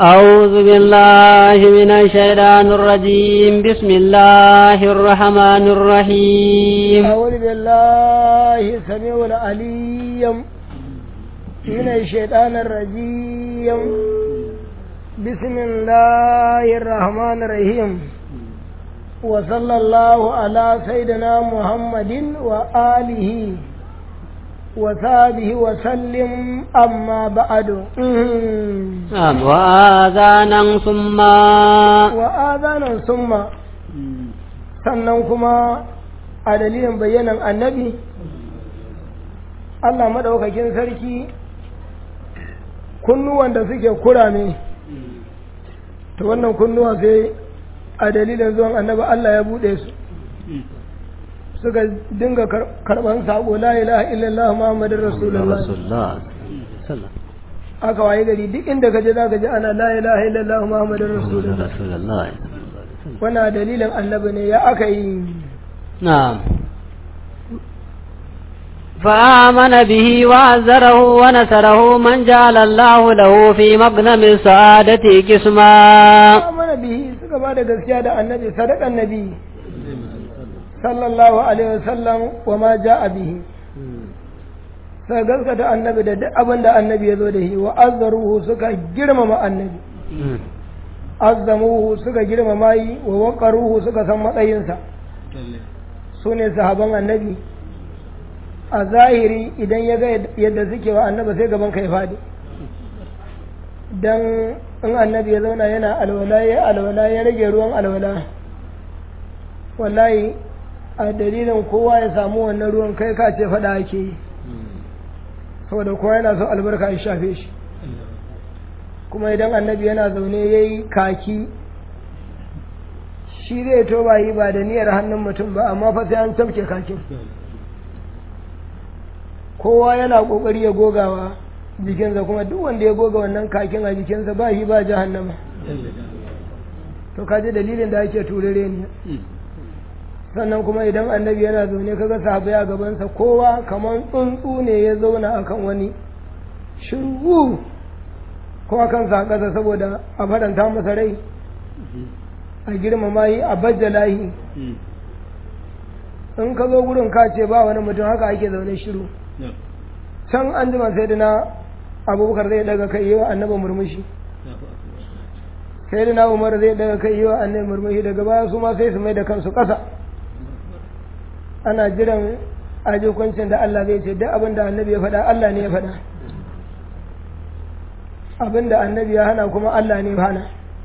أعوذ بالله من الشيطان الرجيم بسم الله الرحمن الرحيم أعوذ بالله السميع العليم من الشيطان الرجيم بسم الله الرحمن الرحيم وصلى الله على سيدنا محمد وآله وصحبه وسلم أما بعد نعم وآذانا ثم وآذانا ثم sannan kuma a dalilin bayyanan annabi Allah maɗaukakin sarki kunnuwan da suke kurame ta wannan kunnuwa sai a dalilin zuwan annabi Allah ya buɗe su suka dinga karɓar saƙo la ilaha illallah muhammadin rasulullah aka waye gari duk inda ka je za ka ji ana la ilaha illallah muhammadin rasulullah wannan dalilin annabi ne ya aka yi نعم فآمن به وعزره ونصره من جعل الله له في مغنم السعادة قسما آمن به suka ba da gaskiya da annabi sadakan nabi sallallahu alaihi wasallam wa ma ja'a bihi suka gaskata annabi da duk abin da annabi ya zo da shi wa azzaruhu suka girmama annabi azzamuhu suka girmama yi wa waqaruhu suka san matsayinsa su ne sahaban annabi a zahiri idan ya ga yadda suke wa annabi sai gaban kai fadi dan in annabi ya zauna yana alwala ya alwala ya rage ruwan alwala wallahi a dalilin kowa ya samu wannan ruwan kai ka ce fada ake yi saboda kowa yana so albarka ya shafe shi kuma idan annabi yana zaune ya yi kaki shi zai to ba yi ba da niyyar hannun mutum ba amma fa sai an tafke kakin kowa yana kokari ya gogawa jikinsa kuma duk wanda ya goga wannan kakin a jikinsa ba shi ba jahannama to kaji dalilin da ake turare ne sannan kuma idan annabi yana zaune kaga sahabai a gabansa kowa kamar tsuntsu ne ya zauna akan wani shiru ko akan sa ƙasa saboda a faranta masa rai a girmama yi a bajjala yi in ka zo gurin ka ce ba wani mutum haka ake zaune shiru can an jima sai da na abubakar zai daga kai yi wa annaba murmushi sai da na umar zai daga kai yi wa annaba murmushi daga baya su ma sai su mai da kansu ƙasa ana jiran ajikuncin da Allah zai ce duk abin da annabi ya faɗa Allah ne ya faɗa abin da annabi ya hana kuma Allah ne ya hana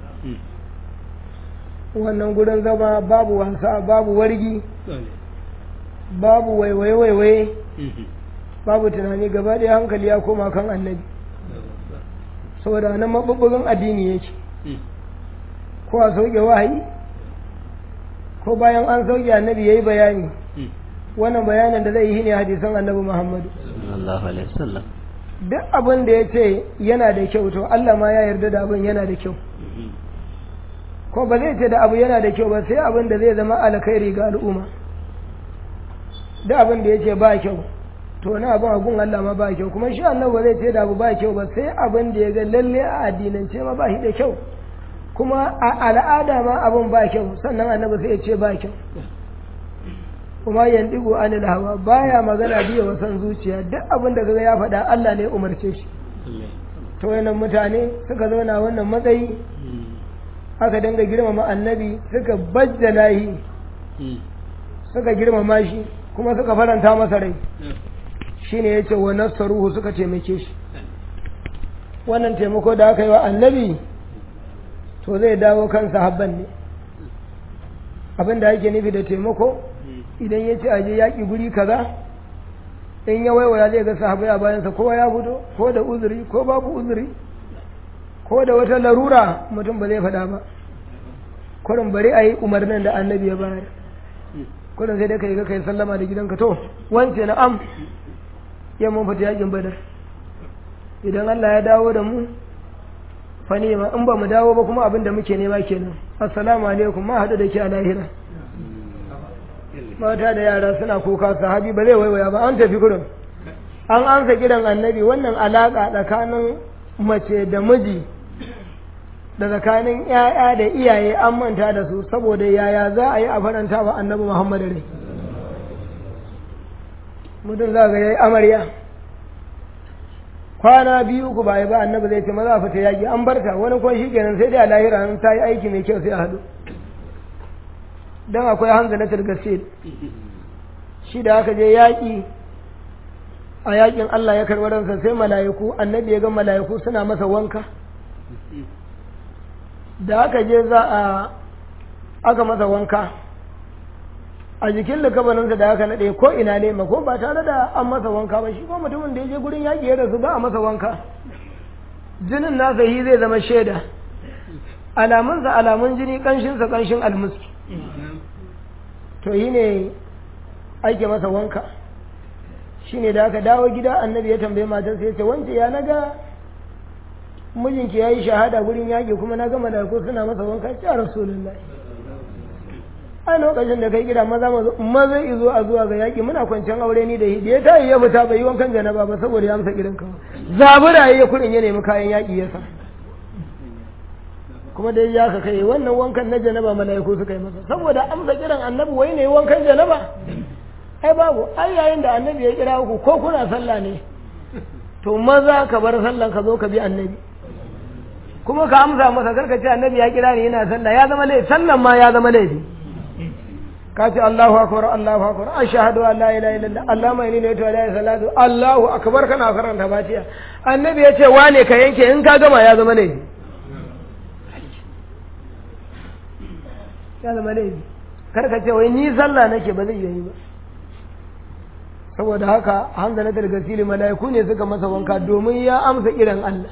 wannan gurin zama babu wasa babu wargi babu waiwaye-waiwaye babu tunani gaba ɗaya hankali ya koma kan annabi saboda nan maɓuɓɓugan addini yake ko a sauke wahayi ko bayan an sauke annabi ya yi bayani wannan bayanin da zai yi ne hadisan annabi muhammadu duk abin da ya ce yana da kyau to Allah ma ya yarda da abin yana da kyau ko ba zai ce da abu yana da kyau ba sai abin da zai zama alkhairi ga al'umma duk abin da ya ce ba kyau to na abin agun Allah ma ba kyau kuma shi Allah ba zai ce da abu ba kyau ba sai abin da ya ga lalle a addinance ma ba shi da kyau kuma a al'ada ma abin ba kyau sannan annabi sai ya ce ba kyau kuma yandigo anil hawa baya magana biya wasan zuciya duk abin da kaga ya faɗa Allah ne umarce shi to wannan mutane suka zauna wannan matsayi aka dinga girmama annabi suka bajjala shi suka girmama shi kuma suka faranta masa rai shine yace wa nasaruhu suka taimake shi wannan taimako da aka yi wa annabi to zai dawo kan sahabban ne abin da yake nufi da taimako idan ya ce aje yaƙi guri kaza in ya waiwaya zai ga sahabai a bayansa kowa ya fito ko da uzuri ko babu uzuri ko da wata larura mutum ba zai faɗa ba kurin bari a yi umarnin da annabi ya bayar kurin sai dai ka yi ga kai sallama da gidanka to wance na am ya mun fita yaƙin badar idan Allah ya dawo da mu fa nema in ba mu dawo ba kuma abin da muke nema kenan assalamu alaikum ma haɗu da ke a lahira mata da yara suna kuka sahabi ba zai waiwaya ba an tafi kurin an ansa gidan annabi wannan alaƙa tsakanin mace da miji da tsakanin ‘ya'ya da iyaye an manta da su saboda yaya za a yi a faranta wa annabi Muhammad rai mutum za ga ya yi amarya kwana biyu ku ba yi ba annabi zai ce maza fita yaƙi an barta wani kwan shi kenan sai dai a lahira an ta yi aiki mai kyau sai a haɗu don akwai hanzalatar gaske shi da aka je yaƙi a yaƙin Allah ya karɓi ransa sai mala'iku annabi ya ga mala'iku suna masa wanka da aka je za a aka masa wanka a jikin likabaninsa da aka naɗe ko ina ne ma ko ba tare da an masa wanka ba shi ko mutumin da ya je gurin yaƙi ya rasu ba a masa wanka jinin nasa yi zai zama shaida alamunsa alamun jini ƙanshinsa ƙanshin almuski to yi ne ake masa wanka shi ne da aka dawo gida annabi ya tambaye matarsa ya ce wance ya naga mijinki ya yi shahada gurin yaƙi kuma na gama da ko suna masa wanka ya rasulullahi a lokacin da kai gida maza maza izo a zuwa ga yaƙi muna kwanciyar aure ni da hidi ya tayi ya fita bai yi wankan janaba ba saboda ya amsa gidan kawo zabura ya kurin ya nemi kayan yaƙi ya sa kuma dai ya ka kai wannan wankan na janaba mala'iku suka yi masa saboda amsa kiran annabi wai ne wankan janaba ai babu ai yayin da annabi ya kira ku ko kuna sallah ne to maza ka bar sallan ka zo ka bi annabi kuma ka amsa masa karka ce annabi ya kira ni yana sallah ya zama laifi sallan ma ya zama laifi ka ce Allahu akbar Allahu akbar ashhadu an la ilaha illallah Allahumma inni la ilaha illa salatu Allahu akbar kana karanta fatiha annabi ya ce wane ka yanke in ka gama ya zama laifi ya zama laifi karka ce wai ni sallah nake ba zai yi ba saboda haka hanzalatul gasili mala'iku ne suka masa wanka domin ya amsa kiran Allah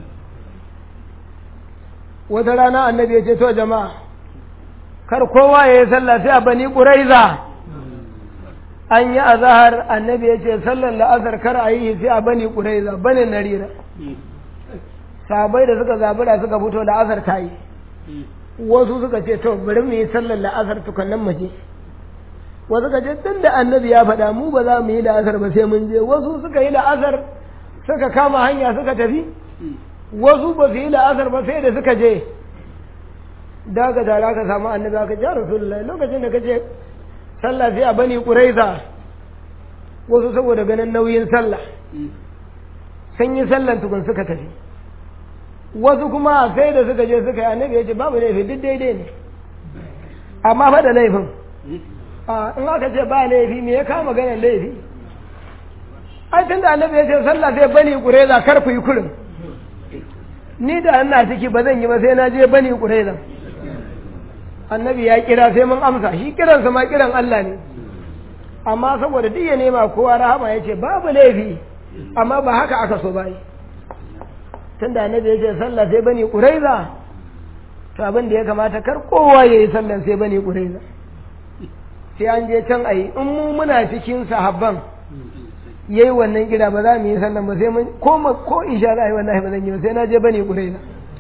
wata rana annabi ya ce to jama'a kar kowa ya yi sallah sai a bani ƙuraiza an yi azahar annabi ya ce sallar la'azar kar a yi sai a bani ƙuraiza bani narira sabai da suka zabura suka fito la'azar ta yi wasu suka ce to bari mu yi sallar la'azar tukannan mu je wasu suka ce tun da annabi ya faɗa mu ba za mu yi la'azar ba sai mun je wasu suka yi la'azar suka kama hanya suka tafi wasu ba su yi la'azar ba sai da suka je da ka tara ka samu annabi aka ja rasulullahi lokacin da ka ce sallah sai a bani ƙuraiza wasu saboda ganin nauyin sallah sun yi sallan tukun suka tafi wasu kuma sai da suka je suka yi annabi ya ce babu laifi duk daidai ne amma fa da laifin in aka ce ba laifi me ya kama ganin laifi ai tun da annabi ya ce sallah sai bani ƙuraiza kar ku yi kurin ni da ina ciki ba zan yi ba sai na je bani ƙuraiza annabi ya kira sai mun amsa shi kiransa ma kiran Allah ne amma saboda duk ya nema kowa rahama ya ce babu laifi amma ba haka aka so bai tun da annabi ya ce sallah sai bani ƙuraiza to abin da ya kamata kar kowa ya yi sallan sai bani ƙuraiza sai an je can a yi in mu muna cikin sahabban ya yi wannan gida ba za mu yi sallan ba sai mun ko ko isha za a yi wannan ba zan yi ba sai na je bani ƙuraiza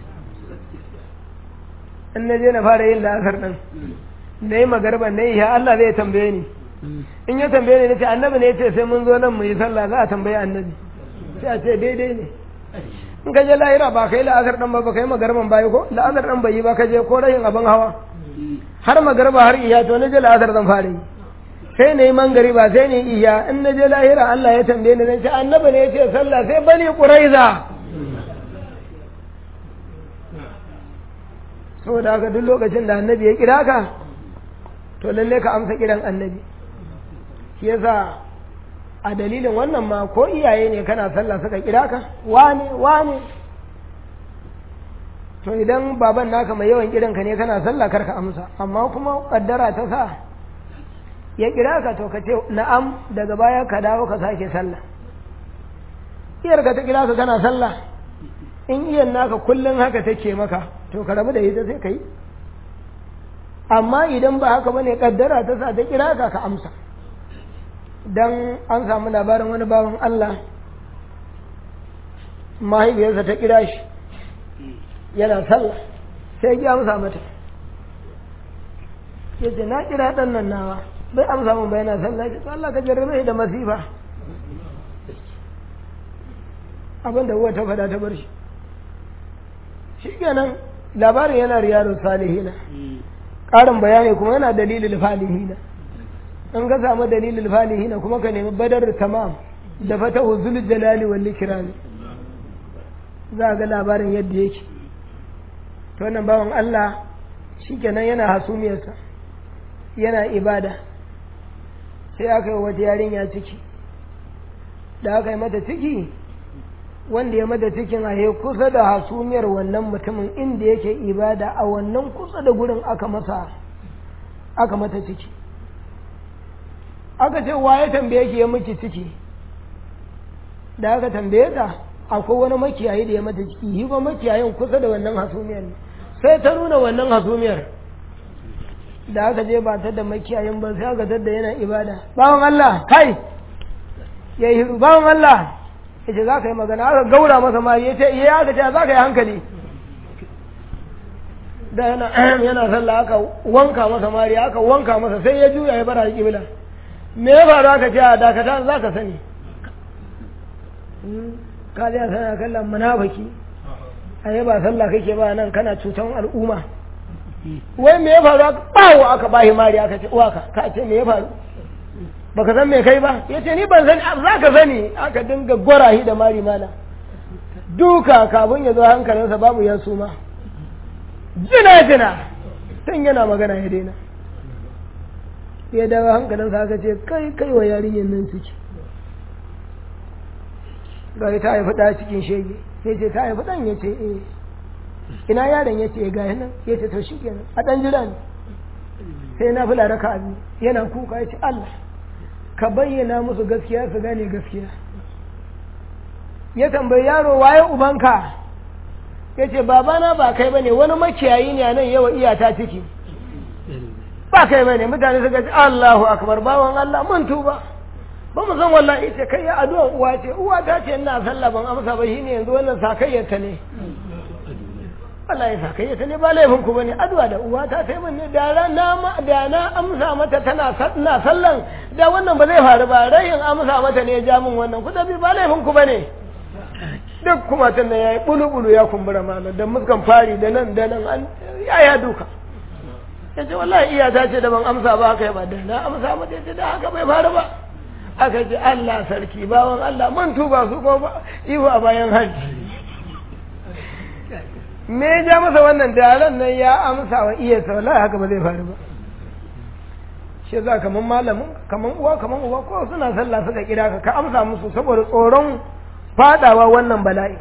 in na je na fara yin la'asar ɗin na yi magarban na yi ya Allah zai tambaye ni in ya tambaye ni na ce annabi ne ya ce sai mun zo nan mu yi sallah za a tambaye annabi sai a ce daidai ne in ka je lahira ba ka yi la'asar ɗin ba ba ka yi magarban ba ko la'asar ɗin bai yi ba ka je ko rayin abin hawa har magarba har iya to na je la'asar zan fara yi sai na yi mangari ba sai na yi iya in na je lahira Allah ya tambaye ni na ce annabi ne ya ce sallah sai bani ƙuraiza saboda haka duk lokacin da annabi ya kira ka to lalle ka amsa kiran annabi shi yasa a dalilin wannan ma ko iyaye ne kana sallah suka kira ka wane wane to idan baban naka mai yawan kiran ka ne kana sallah kar ka amsa amma kuma kaddara ta sa ya kira ka to ka ce na'am daga baya ka dawo ka sake sallah iyar ka ta kira ka kana sallah in iyan naka kullum haka take maka to ka rabu da ita sai ka yi amma idan ba haka bane kaddara ta sa ta kira ka ka amsa dan an samu labarin wani bawan Allah mahaifiyarsa ta kira shi yana sallah sai ya amsa mata ya ce na kira ɗan nan nawa bai amsa mun bai yana sallah ya ce Allah ka jarrabe da masifa abin da uwa ta faɗa ta bar shi shi kenan labarin yana riyadu salihina ƙarin bayani kuma yana dalilin falihina in ka samu dalilin falihina kuma ka nemi badar tamam da fata zul jalali wal ikrami za ga labarin yadda yake to wannan bawan Allah shikenan yana hasumiyarsa yana ibada sai aka yi wata yarinya ciki da aka yi mata ciki wanda ya mata cikin a kusa da hasumiyar wannan mutumin inda yake ibada a wannan kusa da gurin aka masa aka mata ciki aka ce waye tambaye ki ya miki ciki da aka tambaye ta akwai wani makiyayi da ya mata ciki yi ba makiyayin kusa da wannan hasumiyar ne sai ta nuna wannan hasumiyar da aka je ba ta da makiyayin ba sai aka tadda yana ibada bawan Allah kai ya yi bawan Allah ya ce za ka yi magana aka gaura masa ma ya ce iya aka ce za ka yi hankali da yana yana sallah aka wanka masa mari aka wanka masa sai ya juya ya bara kibla me ya faru aka ce a dakata za ka sani ka zai sana kallon munafiki a yi ba sallah kake ba nan kana cutan al'umma wai me ya faru aka bawo aka bahi mari aka ce uwa ka ka ce me ya faru baka san me kai ba ya ce ni ban sani za ka sani aka dinga gwarahi da mari mana duka kafin ya zo hankalinsa babu ya suma jina jina tun yana magana ya daina ya dawo hankalinsa aka ce kai kai wa yarinyar nan ciki ga ta haifi ɗa cikin shege ya ce ta haifi ɗan ya ce eh ina yaron ya ce ga nan ya ce to shi kenan a ɗan jira ne sai na fula raka biyu yana kuka ya ce Allah ka bayyana musu gaskiya su gane gaskiya ya tambayi yaro waye ubanka ya ce babana ba kai bane wani makiyayi ne a nan yawa iyata ciki ba kai bane mutane suka ce Allahu akbar bawan Allah mun tuba ba mu san wallahi ce kai ya addu'a uwa ce uwa ta ce ina sallah ban amsa ba shine yanzu wannan sakayyar ta ne wallahi sakayyar ta ne ba laifin ku bane addu'a da uwa ta sai mun ne da na da na amsa mata tana ina sallan da wannan ba zai faru ba rayin amsa mata ne ya ja min wannan ku dabi ba laifin ku bane duk kuma tun nan yayi bulu-bulu ya kumbura malam da muskan fari da nan da nan an yaya duka ya ce wallahi iya ta ce da ban amsa ba haka ba da na amsa mata ya ce da haka bai faru ba aka ce Allah sarki bawan Allah man tuba su ko ba ihu a bayan hajji me ya ja masa wannan daren nan ya amsa wa iya sa wallahi haka ba zai faru ba shi za kaman malamin kaman uwa kaman uwa ko suna sallah suka kira ka ka amsa musu saboda tsoron fadawa wannan bala'i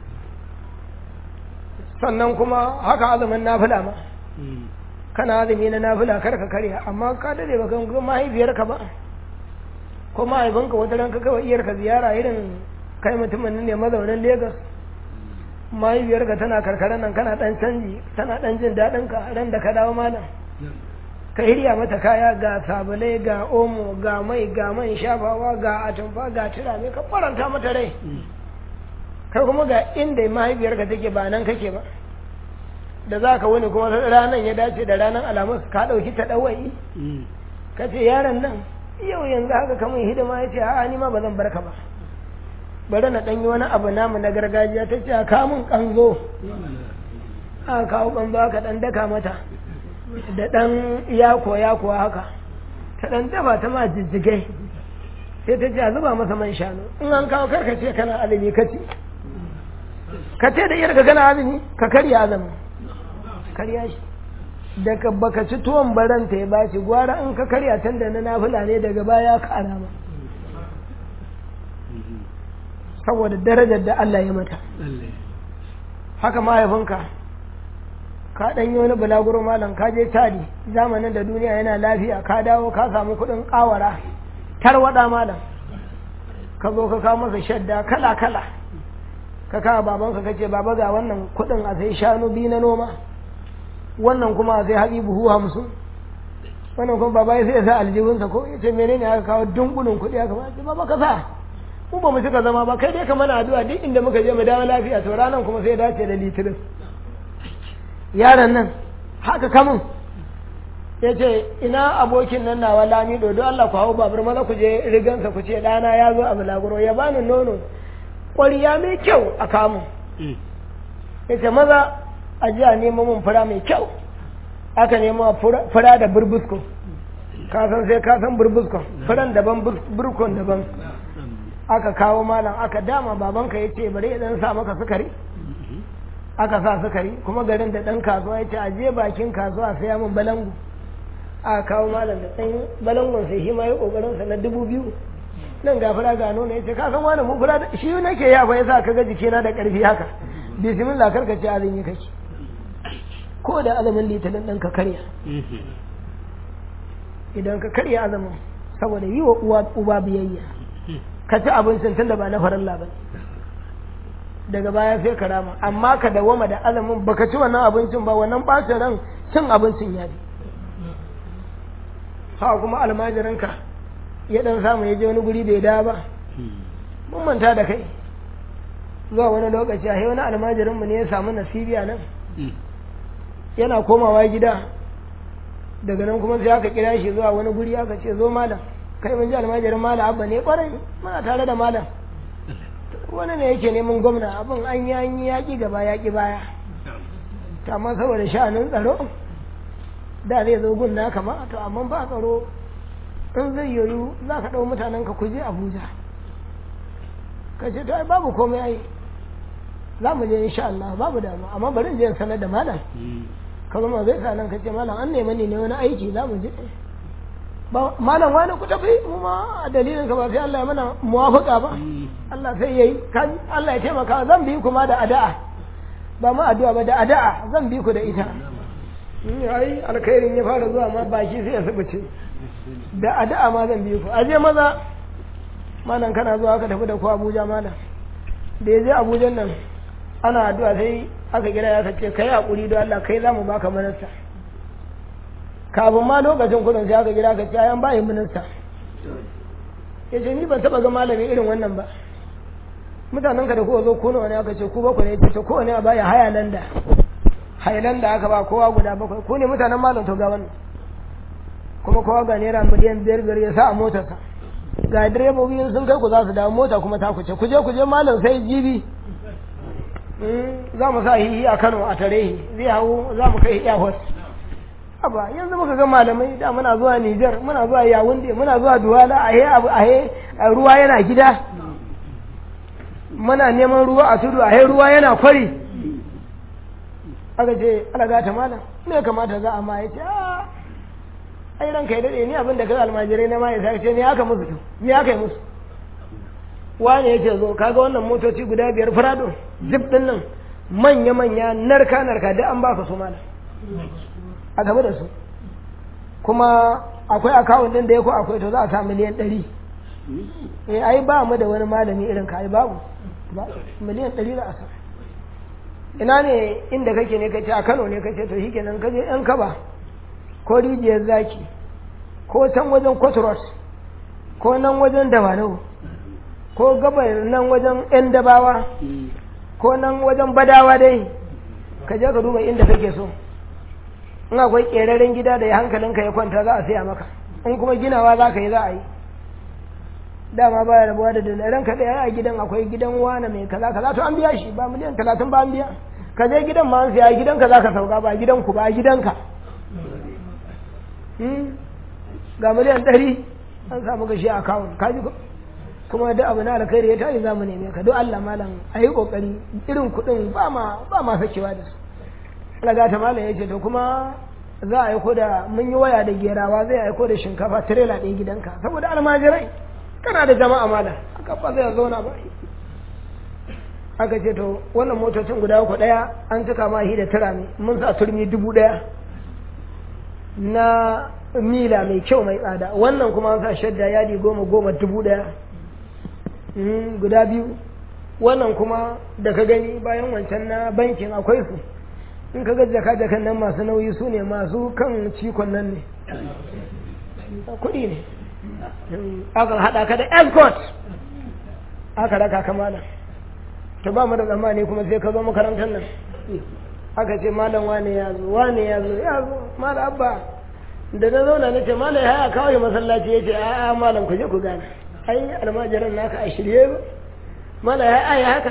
sannan kuma haka azumin nafila ma kana azumi na nafila kar ka karya amma ka dade ba kan mahaifiyarka ba ko mahaifinka wata ran ka kawai iyarka ziyara irin kai mutumin ne mazaunin Legas mahaifiyarka tana karkarar nan kana dan canji tana dan jin daɗin ka ran da ka dawo malam ka hirya mata kaya ga sabulai ga omo ga mai ga man shafawa ga atumfa ga turame ka faranta mata rai kai kuma ga inda mahaifiyarka take ba nan kake ba da za ka wani kuma ranar ya dace da ranar alamus ka ɗauki ta ɗawai ka ce yaron nan yau yanzu haka kamar hidima ya ce a'a ni ma ba zan barka ba bari na ɗanyi wani abu namu na gargajiya ta ce a kamun ƙanzo a kawo ƙanzo aka ɗan daka mata da ɗan yako yako haka ta ɗan dafa ta ma jijjigai sai ta ce a zuba masa man shanu in an kawo karka ce kana azumi ka ce ka ce da iyarka kana azumi ka karya azumi karya shi daga baka ci tuwon baranta ya baci gwara in ka karya tun da na nafila ne daga baya ka alama saboda darajar da Allah ya mata haka mahaifinka ka ɗan yi wani bulaguro malam ka je tadi zamanin da duniya yana lafiya ka dawo ka samu kuɗin ƙawara tarwaɗa malam ka zo ka kawo masa shadda kala kala ka kawo babanka ka ce baba ga wannan kuɗin a sai shanu biyu na noma wannan kuma a sai haɗi buhu hamsin wannan kuma baba ya sai ya sa aljihunsa ko ya ce menene aka kawo dunkulin kuɗi aka ba ce baba ka sa mu ba mu cika zama ba kai dai ka mana addu'a duk inda muka je mu dawo lafiya to ranan kuma sai dace da litinin yaron nan haka kamun ya ce ina abokin nan nawa lami dodo Allah ku hau babur maza ku je rigansa ku ce ɗana ya zo a bulaguro ya bani nono ƙwariya mai kyau a kamun ya ce maza a ji a nemo mun fura mai kyau aka nemo fura da burbusko ka san sai ka san burbuskon furan daban burkon daban aka kawo malam aka dama babanka ya ce bari ya dan sa maka sukari aka sa sukari kuma garin da dan kasuwa ya ce a je bakin kasuwa sai mun balangu aka kawo malam da ɗan balangon sai shi ma ya kokarin sa na dubu biyu nan ga fura ga nono ya ce ka san wani mu fura shi nake ya fa yasa ka ga jikina da karfi haka bismillah karka ce azumi kake ko da azumin litinin ɗin ka karya idan ka karya azumin saboda yi wa uwa uba biyayya ka ci abincin tunda ba na farilla ba daga baya sai ka rama amma ka dawama da azumin baka ci wannan abincin ba wannan ɓacin ran cin abincin ya bi ha kuma almajiranka ya dan samu ya je wani guri bai da ba mun manta da kai zuwa wani lokaci a wani almajirinmu ne ya samu nasibiya nan yana komawa gida daga nan kuma sai aka kira shi zuwa wani guri aka ce zo malam kai mun ji almajirin malam abba ne kwarai muna tare da malam wani ne yake neman gwamna abin an yi an yi yaƙi gaba yaƙi baya amma saboda sha'anin tsaro da zai zo gun naka ma to amma ba tsaro in zai yoyu za ka ɗau mutanen ka kuje abuja ka ce to ai babu komai ai za mu je insha Allah babu damu amma bari in je sanar da malam ka zama zai sa nan ka ce malam an nemi ne wani aiki za mu je malam wani ku tafi mu ma a dalilin ka ba sai Allah ya mana muwafaka ba Allah sai yayi kan Allah ya taimaka zan bi ku ma da ada'a ba ma addu'a ba da ada'a zan bi ku da ita ai alkhairin ya fara zuwa ma baki sai ya subuce da ada'a ma zan bi ku aje maza malam kana zuwa ka tafi da ku Abuja malam da ya je Abuja nan ana addu'a sai aka kira ya ce kai hakuri don Allah kai zamu baka minista kafin ma lokacin kudin sai aka kira ka ce ayan bayin minista ya ce ni ban taba ga malami irin wannan ba mutanen ka da kowa zo kuno wani aka ce ku bakwai ne ce kowane a baya hayalanda hayalanda aka ba kowa guda bakwai ku ne mutanen malam to ga wannan kuma kowa ga naira miliyan biyar biyar ya sa a motarsa ga direbobi sun kai ku za su dawo mota kuma ta kuce kuje kuje malam sai jibi za mu sa hihi a Kano a tare zai hau za mu kai airport aba yanzu muka ga malamai da muna zuwa Niger muna zuwa Yaounde muna zuwa Douala a he abu a he ruwa yana gida muna neman ruwa a tudu a he ruwa yana kwari aka ce alaga ta malam me kamata za a ma ya ce ai ranka ya dade ni abin da kai almajirai na ma ya sai ce ni aka musu ni aka yi musu wane yake zo kaga wannan motoci guda biyar farado zip din nan manya manya narka narka da an baka su malam a gaba da su kuma akwai akawun din da ya ko akwai to za a sa miliyan ɗari eh ai ba mu da wani malami irin ka ai babu miliyan ɗari za a sa ina ne inda kake ne kace a Kano ne kace to shikenan kaje yan kaba ko rijiyar zaki ko can wajen Kotros ko nan wajen Dawanau ko gabar nan wajen ‘yan dabawa ko nan wajen badawa dai ka je ka duba inda kake so in akwai ƙeraren gida da ya hankalinka ya kwanta za a siya maka in kuma ginawa za ka yi za a yi dama baya rabuwa da dalilan ka ɗaya a gidan akwai gidan wane mai kaza kaza to an biya shi ba miliyan talatin ba an biya ka je gidan ma an siya gidanka za ka sauka ba gidanku ba gidanka ga miliyan ɗari an samu gashi a kawun ka ji kuma da abu na alkhairi ya tayi zamu neme ka don Allah malam a yi kokari irin kuɗin ba ma ba ma sakewa da su alaga ta malam ya ce to kuma za a aiko da mun yi waya da gerawa zai aiko da shinkafa tirela ɗaya gidanka saboda almajirai kana da jama'a malam aka ba zai zauna ba aka ce to wannan motocin guda uku ɗaya an cika ma shi da tira ne mun sa turmi dubu ɗaya na mila mai kyau mai tsada wannan kuma an sa shadda yadi goma goma dubu ɗaya guda biyu wannan kuma da ka gani bayan wancan na bankin akwai su in ka ga jaka-jakan nan masu nauyi su ne masu kan cikon nan ne kuɗi ne akan haɗa ka da escort aka raka ka malam ta ba mu da tsammani kuma sai ka zo makarantar nan aka ce malam wane ya zo wane ya zo ya zo malam abba da na zauna na ce malam ya haya kawai masallaci ya ce a'a malam ku je ku gane ai almajiran naka a shirye ba mala ya ai haka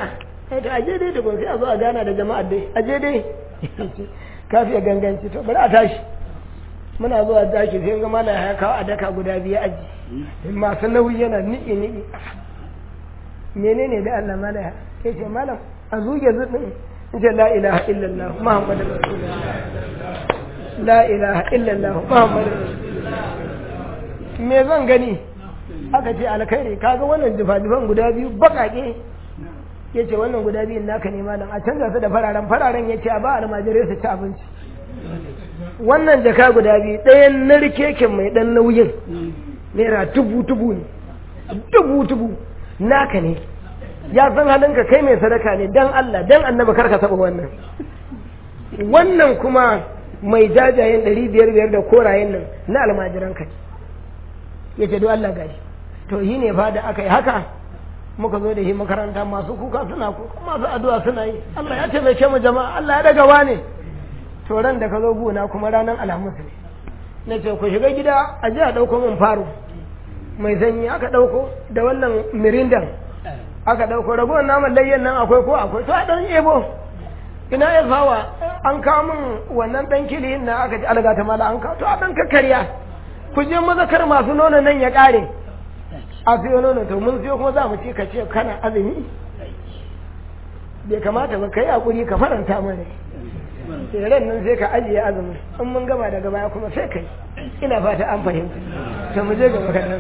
kai ta aje dai da gun sai a zo a gana da jama'a dai aje dai kafiya ganganci to bari a tashi muna zuwa tashi sai ga malam ya kawo a daka guda biyu aji masu nauyi yana niƙi niƙi menene da Allah malam ya ce malam a zuge zuɗin in ce la ilaha illallah muhammadu rasulullah la ilaha illallah muhammadu rasulullah me zan gani aka ce alkhairi kaga wannan jifa-jifan guda biyu bakake ya ce wannan guda biyun naka ne malam a canza su da fararen fararen ya ce a ba almajirai su ci abinci wannan jaka guda biyu ɗayan narkeken mai ɗan nauyin naira tubu tubu ne tubu tubu naka ne ya san halinka kai mai sadaka ne dan Allah dan annaba karka taɓa wannan wannan kuma mai jajayen ɗari biyar biyar da korayen nan na almajiran kai ya ce don Allah gashi to yi ne fa da aka yi haka muka zo da shi makaranta masu kuka suna kuka masu addu'a suna yi Allah ya taimake mu jama'a Allah ya daga wane to ran da ka zo gona kuma ranar alhamis ne na ce ku shiga gida a je a ɗauko min faro mai sanyi aka ɗauko da wannan mirindan aka ɗauko ragowar naman layyan nan akwai ko akwai to a ɗan ebo ina ya fawa an kawo min wannan ɗan kilihin na aka ji alga ta mala an kawo to a ɗan kakkarya ku je mazakar masu nono nan ya ƙare a siyo nono to mun siyo kuma za mu ci ka ce kana azumi bai kamata ba ka yi hakuri ka faranta mana tseren nan sai ka ajiye azumi in mun gama daga baya kuma sai kai ina fata an fahimta to mu je gaba kaɗan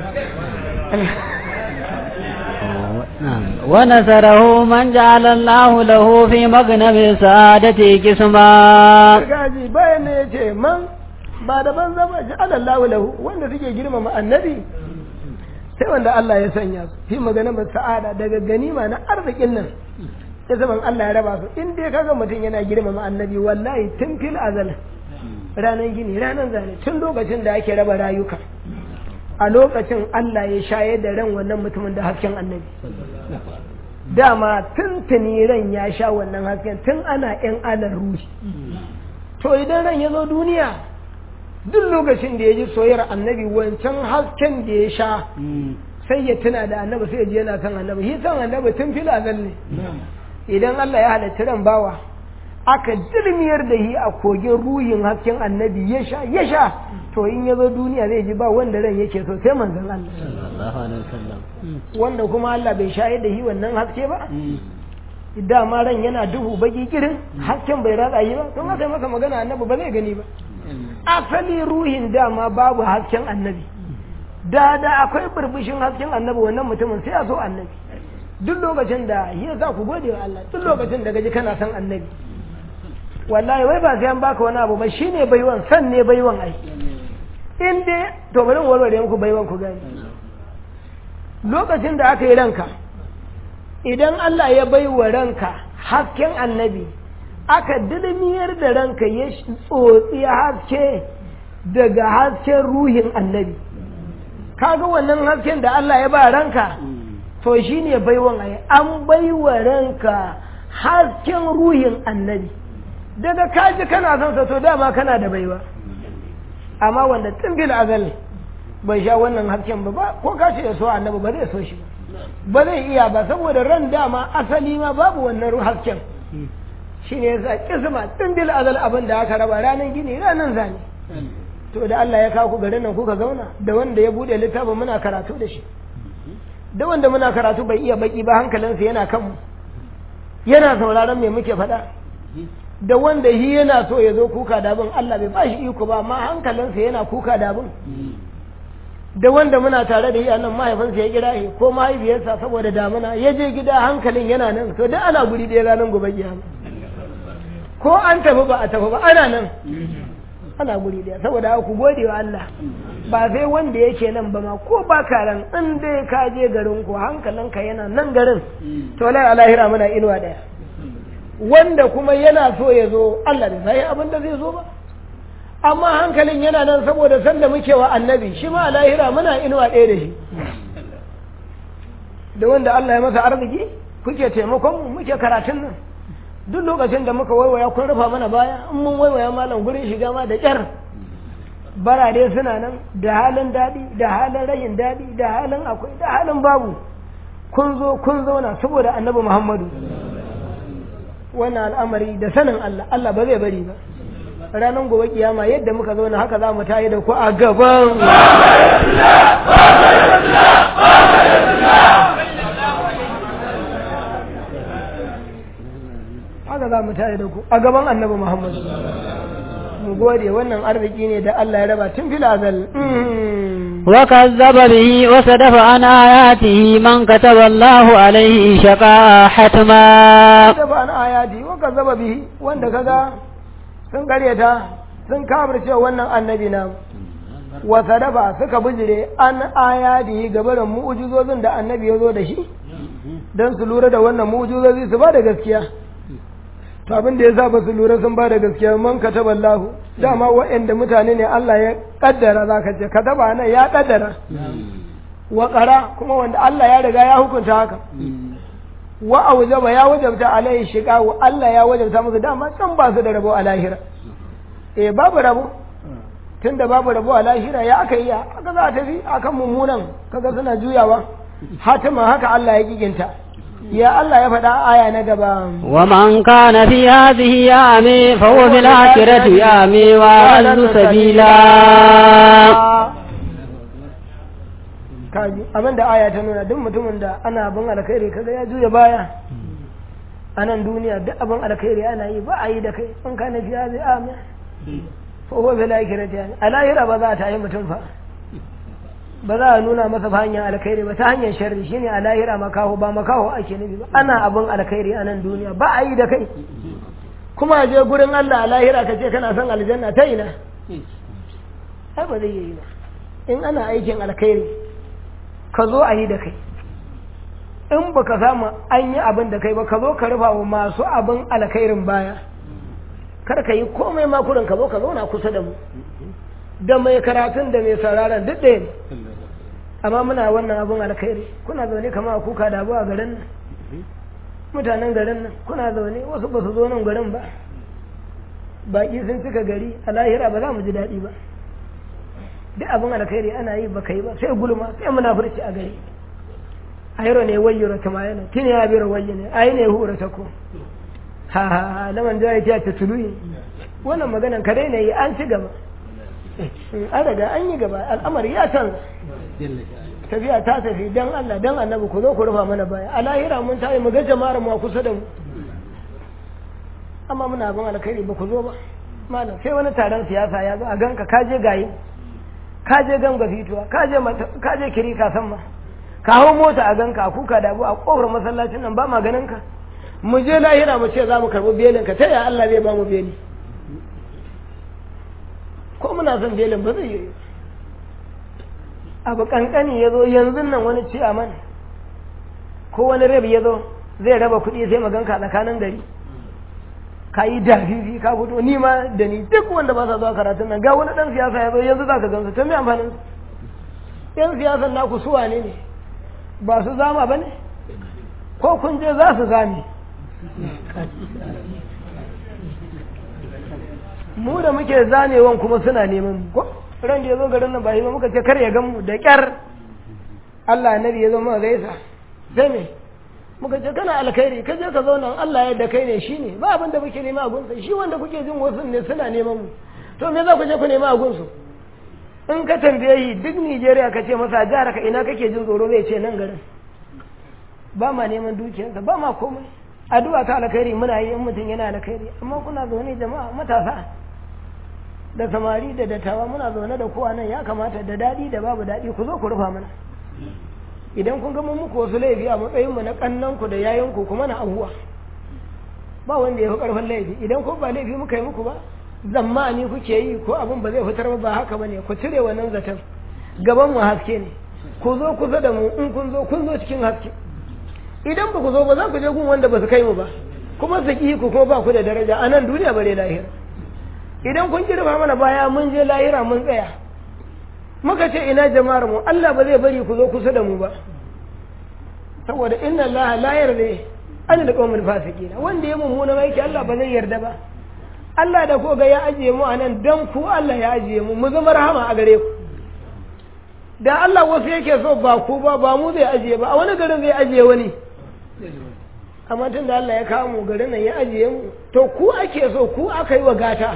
ونصره من جعل الله له في مغنم سعادة قسما gaji bayan ne ya ce man ba da ban zama ja'ala Allah lahu wanda suke girmama annabi sai wanda Allah ya sanya su fi magana ba sa'ada daga ganima na arzikin nan ya zaman Allah ya raba su in dai kaga mutum yana girmama annabi wallahi tun fil azal ranar gini ranar zane tun lokacin da ake raba rayuka a lokacin Allah ya shayar da ran wannan mutumin da hasken annabi dama tun tuni ran ya sha wannan hasken tun ana yan alar ruhi to idan ran ya zo duniya duk lokacin da ya ji soyayyar annabi wancan hasken da ya sha sai ya tuna da annabi sai ya ji yana kan annabi shi san annabi tun fil azal ne idan Allah ya halatta ran bawa aka dirmiyar da shi a kogin ruhin hasken annabi ya sha ya sha to in ya zo duniya zai ji ba wanda ran yake so sai manzon Allah wanda kuma Allah bai shayar da shi wannan haske ba dama ran yana duhu baki kirin hasken bai ratsa yi ba don haka masa magana annabi ba zai gani ba asali ruhin dama babu hasken annabi da da akwai burbushin hasken annabi wannan mutumin sai a so annabi duk lokacin da ya za ku gode wa Allah duk lokacin da gaji kana son annabi wallahi wai ba sai an baka wani abu ba shine baiwan san ne baiwan ai in dai to bari mu warware muku baiwan ku gani lokacin da aka yi ranka idan Allah ya bai wa ranka hasken annabi aka dilmiyar da ranka ya tsotsi haske daga hasken ruhin annabi kaga wannan hasken da Allah ya ba ranka to shi ne baiwan ai an baiwa ranka hasken ruhin annabi daga kaji kana son sa to dama kana da baiwa amma wanda tun bil azal bai sha wannan hasken ba ko ka ce ya so annabi ba zai so shi ba zai iya ba saboda ran dama asali ma babu wannan hasken shine yasa kisma tun bil azal abin da aka raba ranar gini ranar zane to da Allah ya kawo ku garin nan kuka zauna da wanda ya bude littafin muna karatu da shi da wanda muna karatu bai iya baki ba hankalinsa yana kanmu yana sauraron me muke faɗa da wanda shi yana so ya zo kuka da abin Allah bai bashi iko ba amma hankalinsa yana kuka da abin da wanda muna tare da shi nan mahaifinsa ya kira shi ko mahaifiyarsa saboda damuna ya je gida hankalin yana nan to duk ana guri ɗaya ranar gobe kiyama ko an tafi ba a tafi ba ana nan ana guri ɗaya saboda ku gode wa Allah ba sai wanda yake nan ba ma ko ba ka ran in dai ka je garin ku hankalinka yana nan garin to lai alahira muna inuwa ɗaya wanda kuma yana so ya zo Allah bai sai abin da zai zo ba amma hankalin yana nan saboda sanda muke wa annabi shi ma lahira muna inuwa ɗaya da shi da wanda Allah ya masa arziki kuke taimakon mu muke karatun nan duk lokacin da muka waiwaya kun rufa mana baya in mun waiwaya malam gurin shiga ma da ƙyar barade suna nan da halin daɗi da halin rayin daɗi da halin akwai da halin babu kun zo kun zauna saboda annabi muhammadu wannan al'amari da sanin Allah Allah ba zai bari ba ranar gobe kiyama yadda muka zo na haka za mu tayi da ku a gaban haka za mu tayi da ku a gaban annabi Muhammad mu gode wannan arziki ne da Allah ya raba tun fil azal وكذب به وصدف عن آياته من كتب الله عليه شقاء حتما da ba an ayati wa kazzaba bihi wanda kaga sun karyata sun kafirce wannan annabi na wa sadaba suka bijire an ayati gabarin mu'jizozin da annabi ya zo da shi dan su lura da wannan mu'jizozi su ba da gaskiya to abin da yasa ba su lura sun ba da gaskiya man kataba Allah dama wa'anda mutane ne Allah ya kaddara zaka ce kataba nan ya kaddara wa qara kuma wanda Allah ya riga ya hukunta haka wa aujaba ya wajabta alaihi shiga wa Allah ya wajabta musu dama can ba su da rabo a lahira eh babu rabo tunda babu rabo a lahira ya aka yi aka za a tafi akan mummunan kaga suna juyawa hatima haka Allah ya kiginta ya Allah ya faɗa aya na gaba ومن كان في هذه أعمي فهو في الآخرة أعمي وأضل سبيلا kaji abin da aya ta nuna duk mutumin da ana abin alkhairi kaga ya juya baya a nan duniya duk abin alkhairi ana yi ba a yi da kai in ka na fiya zai amin fa huwa bil akhirati yani a lahira ba za ta yi mutum fa ba za a nuna masa fa hanyar alkhairi ba ta hanyar sharri shine a lahira makaho ba makaho ake nufi ba ana abin alkhairi a nan duniya ba a yi da kai kuma a je gurin Allah a lahira ka ce kana son aljanna ta ina ai ba zai yi ba in ana aikin alkhairi ka zo a yi da kai in ba ka samu an yi abin da kai ba ka zo ka rufa wa masu abin alkhairin baya kar ka yi komai makurin ka zo ka zauna kusa da mu da mai karatun da mai sauraron duk ɗaya ne amma muna wannan abin alkhairi kuna zaune kama a kuka da abu a garin nan mutanen garin nan kuna zaune wasu ba su zo nan garin ba baƙi sun cika gari a lahira ba za mu ji daɗi ba duk abin alkhairi ana yi ba kai ba sai gulma sai munafurci a gari ayro ne wayyura ta mayana tini ya bira wayya ne ayi ne hura ta ko ha ha ha laman da ya ta tuluyi wannan maganan ka daina yi an ci gaba an riga an yi gaba al'amari ya canza tafiya ta tafi dan Allah dan annabi ku zo ku rufa mana baya a lahira mun tayi mu ga jama'ar mu kusa da mu amma muna abin alkhairi ba ku zo ba malam sai wani taron siyasa ya zo a ganka ka je gayi ka je ganga fituwa ka je ka je kiri ka san ma ka hau mota a ganka a kuka da abu a kofar masallacin nan ba ma ganin ka mu je lahira mu ce za mu karɓi belin ka ta ya Allah zai ba mu beli ko muna son belin ba zai yi abu kankani ya zo yanzu nan wani ciyaman ko wani rabi ya zo zai raba kuɗi sai maganka a tsakanin gari ka yi dafifi ka fito ni ma da ni duk wanda ba sa zuwa karatun nan ga wani dan siyasa ya zo yanzu za ka gansu ta mai amfanin su yan siyasan naku su wane ne ba su zama ba ne ko kun je za su zame mu da muke zanewan kuma suna neman mu ko ran da ya zo garin nan ba yi ba muka ce kar ya gan mu da kyar Allah nabi ya zo muka gaisa sai me muka ce kana alkhairi ka je ka zauna Allah ya da kai ne shine ba abin da muke nema a gunsa shi wanda kuke jin wasu ne suna neman mu to me za ku je ku nema a gunsu in ka tambaye yi duk Nigeria ka ce masa jihar ka ina kake jin tsoro zai ce nan garin ba ma neman dukiyarsa ba ma komai addu'a ta alkhairi muna yi in mutum yana alkhairi amma kuna zaune jama'a matasa da samari da dattawa muna zaune da kowa nan ya kamata da daɗi da babu daɗi ku zo ku rufa mana idan kun gama muku wasu laifi a matsayinmu na ƙannanku da yayanku kuma na abuwa ba wanda ya fi ƙarfin laifi idan ko ba laifi muka yi muku ba zammani kuke yi ko abin ba zai fitar ba haka bane ku cire wannan zaton gaban mu haske ne ku zo kusa da mu in kun zo kun zo cikin haske idan ba ku zo ba za ku je gun wanda ba su kai mu ba kuma su ki ku kuma ba ku da daraja a nan duniya bare lahira idan kun girma mana baya mun je lahira mun tsaya muka ce ina jama'ar mu Allah ba zai bari ku zo kusa da mu ba saboda inna Allah la yarda an da qawmul fasiqin wanda ya mummuna aiki Allah ba zai yarda ba Allah da ko ga ya ajiye mu anan dan ku Allah ya ajiye mu mu zama rahama a gare ku da Allah wasu yake so ba ku ba ba mu zai ajiye ba a wani garin zai ajiye wani amma tun da Allah ya kawo mu garin nan ya ajiye mu to ku ake so ku aka yi wa gata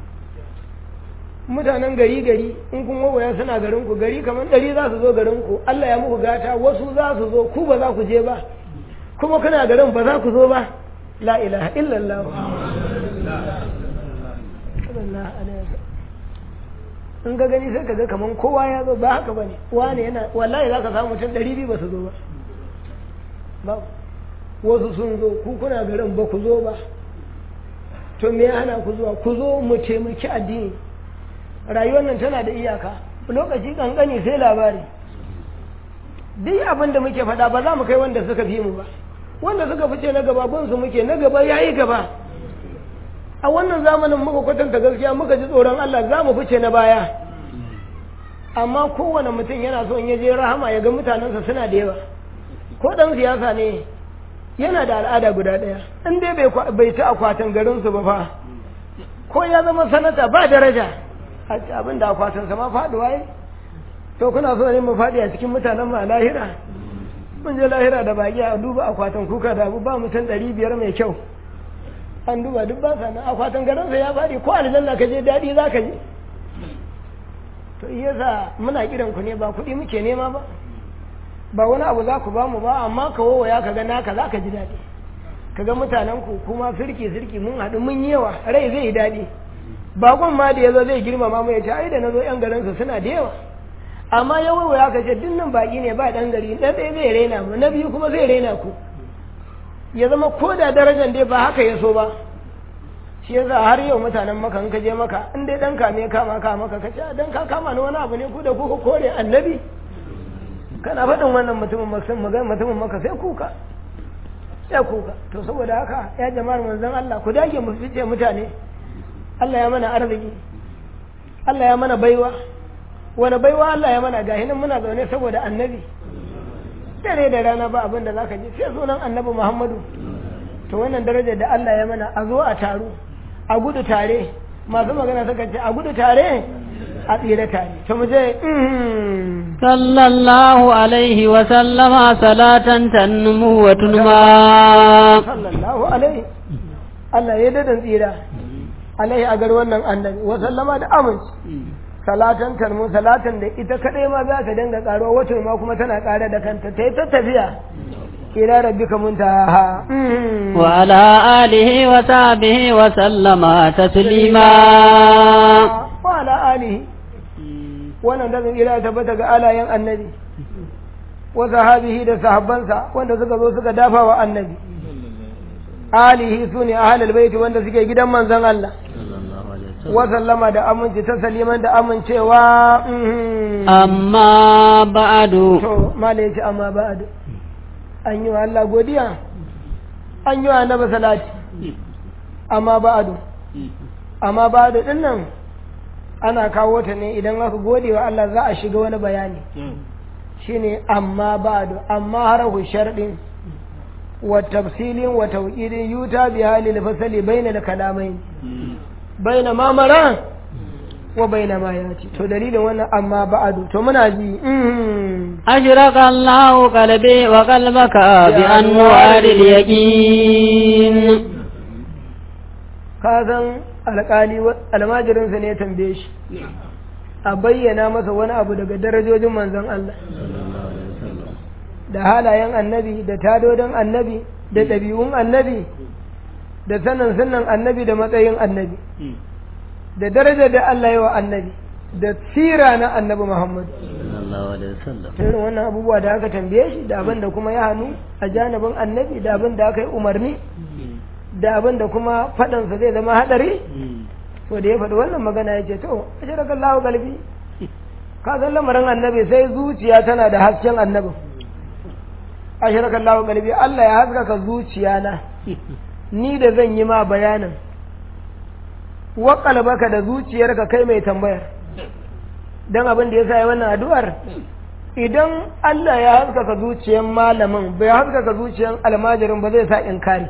mutanen gari gari in kun wawaya suna garin ku gari kamar ɗari za su zo garin ku Allah ya muku gata wasu za su zo ku ba za ku je ba kuma kuna garin ba za ku zo ba la ilaha illallah in ga gani sai ka ga kamar kowa ya zo ba haka bane wani yana wallahi za ka samu mutum ɗari biyu ba su zo ba babu wasu sun zo ku kuna garin ba ku zo ba to me ya hana ku zuwa ku zo mu taimaki addini rayuwar nan tana da iyaka lokaci kankani sai labari duk abin da muke faɗa ba za mu kai wanda suka fi mu ba wanda suka fice na gaba su muke na gaba ya yi gaba a wannan zamanin muka kwatanta gaskiya muka ji tsoron Allah za mu fice na baya amma kowane mutum yana so in ya je rahama ya ga mutanensa suna da yawa ko ɗan siyasa ne yana da al'ada guda ɗaya in dai bai ci akwatin garinsu ba fa ko ya zama sanata ba daraja abin da akwatinsa ma faɗuwa yi to kuna so ne mu faɗi a cikin mutanen ma lahira mun je lahira da baki a duba akwatin kuka da ba mutum ɗari biyar mai kyau an duba duk ba sana akwatin garinsa ya faɗi ko aljanna ka je daɗi za ka je to iya sa muna kiran ku ne ba kuɗi muke nema ba ba wani abu za ku ba mu ba amma ka wawaya ka ga naka za ka ji daɗi ka ga mutanen ku kuma sirki sirki mun haɗu mun yi yawa rai zai yi daɗi bakon ma da ya zo zai girmama mu ya ce ai da na zo yan garinsa suna da yawa amma ya wawaya ka ce dinnan baki ne ba ɗan gari ɗan ɗaya zai raina mu na biyu kuma zai raina ku ya zama ko da darajar dai ba haka ya so ba shi yasa har yau mutanen maka in ka je maka in dai dan kame kama ka maka ka ce dan ka kama ni wani abu ne ku da kuka kore annabi kana faɗin wannan mutumin maksan magan mutumin maka sai kuka sai kuka to saboda haka ya jama'ar manzon Allah ku dage mu fice mutane Allah ya mana arziki Allah ya mana baiwa wani baiwa Allah ya mana gahi nan muna zaune saboda annabi dare da rana ba abin da zaka ji sai sunan annabi Muhammadu to wannan darajar da Allah ya mana a zo a taru a gudu tare masu magana suka ce a gudu tare a tsira tare to mu je sallallahu alaihi wa sallama salatan tanmu wa tunma sallallahu alaihi Allah ya dadan tsira alaihi a gar wannan annabi wa sallama da aminci salatan tanmu salatan da ita kadai ma za ta dinga karuwa wato ma kuma tana kare da kanta ta yi ta tafiya ila rabbika muntaha wa ala alihi wa sahbihi wa sallama taslima wa ala alihi wannan da ila tabbata ga alayen annabi wa sahabihi da sahabbansa wanda suka zo suka dafa wa annabi alihi sune ahlul baiti wanda suke gidan manzon Allah wa sallama da aminci ta saliman da amincewa amma ba'adu to mala yace amma ba'adu an yi wa Allah godiya an yi wa annabi salati amma ba'adu amma ba'adu din nan ana kawo ta ne idan aka gode wa Allah za a shiga wani bayani shine amma ba'adu amma harahu sharɗin wa tafsilin wa tawqidin yuta bi halil fasali bainal kalamain baina ma mara wa baina ma yati to dalilin wannan amma ba'adu to muna ji أشرق الله قلبي وقلبك بأنوار اليقين ka san alƙali almajirinsa ne ya tambaye shi a bayyana masa wani abu daga darajojin manzon Allah da halayen annabi da tadodin annabi da ɗabi'un annabi da sanin sunan annabi da matsayin annabi da darajar da Allah yi wa annabi da sira na annabi Muhammad irin wannan abubuwa da aka tambaye shi da abin da kuma ya hannu a janibin annabi da abin da aka yi umarni da abin da kuma faɗansa zai zama haɗari to da ya faɗi wannan magana ya ce to a shirka Allah galbi ka san lamarin annabi sai zuciya tana da hasken annabin a shirka Allah galbi Allah ya haskaka zuciya na ni da zan yi ma bayanin wa kalbaka da zuciyarka kai mai tambayar don abin da ya sa wannan addu'ar idan Allah ya haskaka zuciyar malamin bai haskaka zuciyar almajirin ba zai sa inkari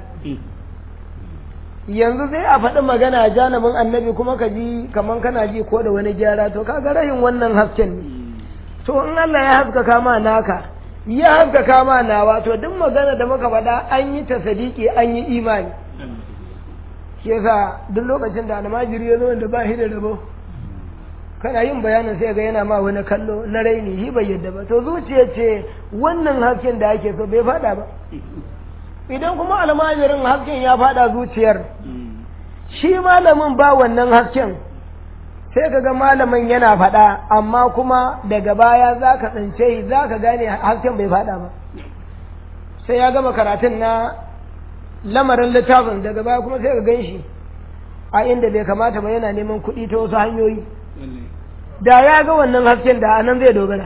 yanzu sai a faɗi magana janibin annabi kuma ka ji kaman kana ji ko da wani gyara to kaga rahin wannan hasken ne to in Allah ya haskaka ma naka ya haskaka ma nawa to duk magana da muka faɗa an yi ta sadiki an yi imani shi yasa duk lokacin da almajiri ya zo da ba shi da rabo kana yin bayanin sai ga yana ma wani kallo na raini shi bai yadda ba to zuciya ce wannan hasken da ake so bai fada ba idan kuma almajirin hasken ya fada zuciyar shi malamin ba wannan hasken sai ka ga malamin yana fada amma kuma daga baya za ka tsince za ka gane hasken bai fada ba sai ya gama karatun na lamarin littafin daga baya kuma sai ka gan shi a inda bai kamata ba yana neman kuɗi ta wasu hanyoyi da ya ga wannan hasken da anan zai dogara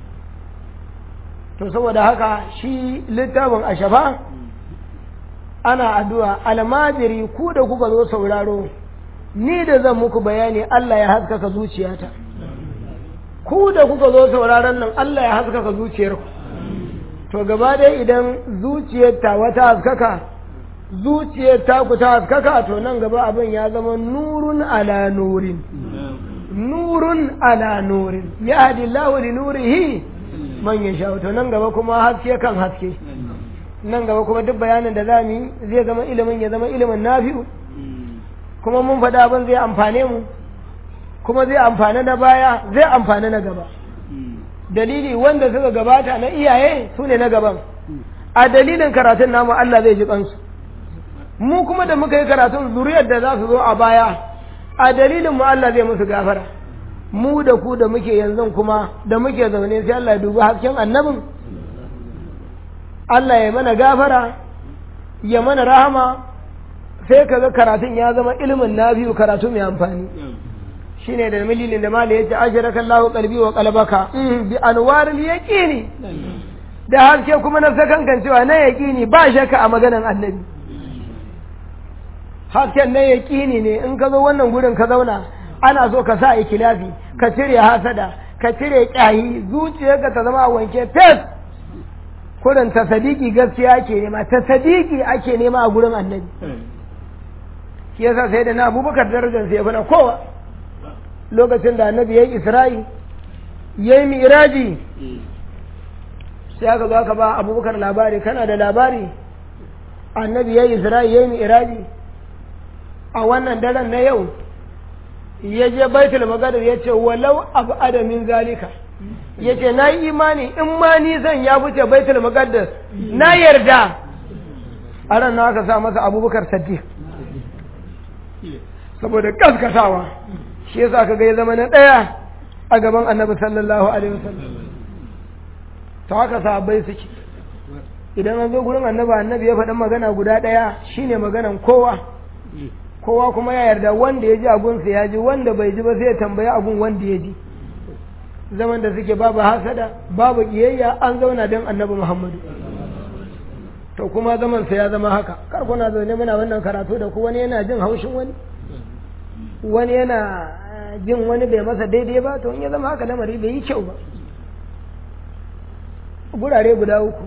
to saboda haka shi littafin a shafa ana addu'a almajiri ku da kuka zo sauraro ni da zan muku bayani Allah ya haskaka zuciyata ku da kuka zo sauraron nan Allah ya haskaka zuciyarku to gaba dai idan zuciyar ta wata haskaka zuciyar ta ku ta haskaka to nan gaba abin ya zama nurun ala nurin nurun ala nurin ya hadi Allah li nurihi man yasha to nan gaba kuma haske kan haske nan gaba kuma duk bayanin da zamu yi zai zama ilimin ya zama ilimin nafi'u kuma mun faɗa abin zai amfane mu kuma zai amfane na baya zai amfane na gaba dalili wanda suka gabata na iyaye su ne na gaban a dalilin karatun namu Allah zai ji kansu mu kuma da muka yi karatun zuriyar da za su zo a baya a dalilin mu Allah zai musu gafara mu da ku da muke yanzu kuma da muke zaune sai Allah ya dubi hasken annabin Allah ya mana gafara ya mana rahama sai kaga karatun ya zama ilimin na biyu karatu mai amfani shine da mililin da mali yace ajraka Allahu qalbi wa qalbaka bi anwaril yaqini da haske kuma na sakankan cewa na yaqini ba shakka a maganan annabi hasken na yaqini ne in ka zo wannan gurin ka zauna ana so ka sa ikilafi ka cire hasada ka cire kyahi zuciyarka ta zama wanke fes kurin ta sadiki gaskiya ake nema ta sadiki ake nema a gurin annabi shi yasa sai da na abubakar darajar sai ya fi na kowa lokacin da annabi ya yi isra'i ya yi mi'iraji sai aka zo aka ba abubakar labari kana da labari annabi ya yi isra'i ya yi mi'iraji a wannan daren na yau ya je baitul magadar ya ce walau abu adamin zalika ya ce na yi imani in ma ni zan ya wuce baitul magadar na yarda a ran na aka sa masa abubakar saddiq saboda kaskatawa shi yasa kaga ya zama na ɗaya a gaban annabi sallallahu alaihi wasallam ta haka sahabbai suke idan an zo gurin annabi annabi ya faɗi magana guda ɗaya shine maganan kowa kowa kuma ya yarda wanda ya ji agunsa ya ji wanda bai ji ba sai ya tambayi agun wanda ya ji zaman da suke babu hasada babu kiyayya an zauna don annabi muhammadu to kuma zaman sa ya zama haka kar kuna zaune muna wannan karatu da ku wani yana jin haushin wani wani yana jin wani bai masa daidai ba to in ya zama haka lamari bai yi kyau ba gurare guda uku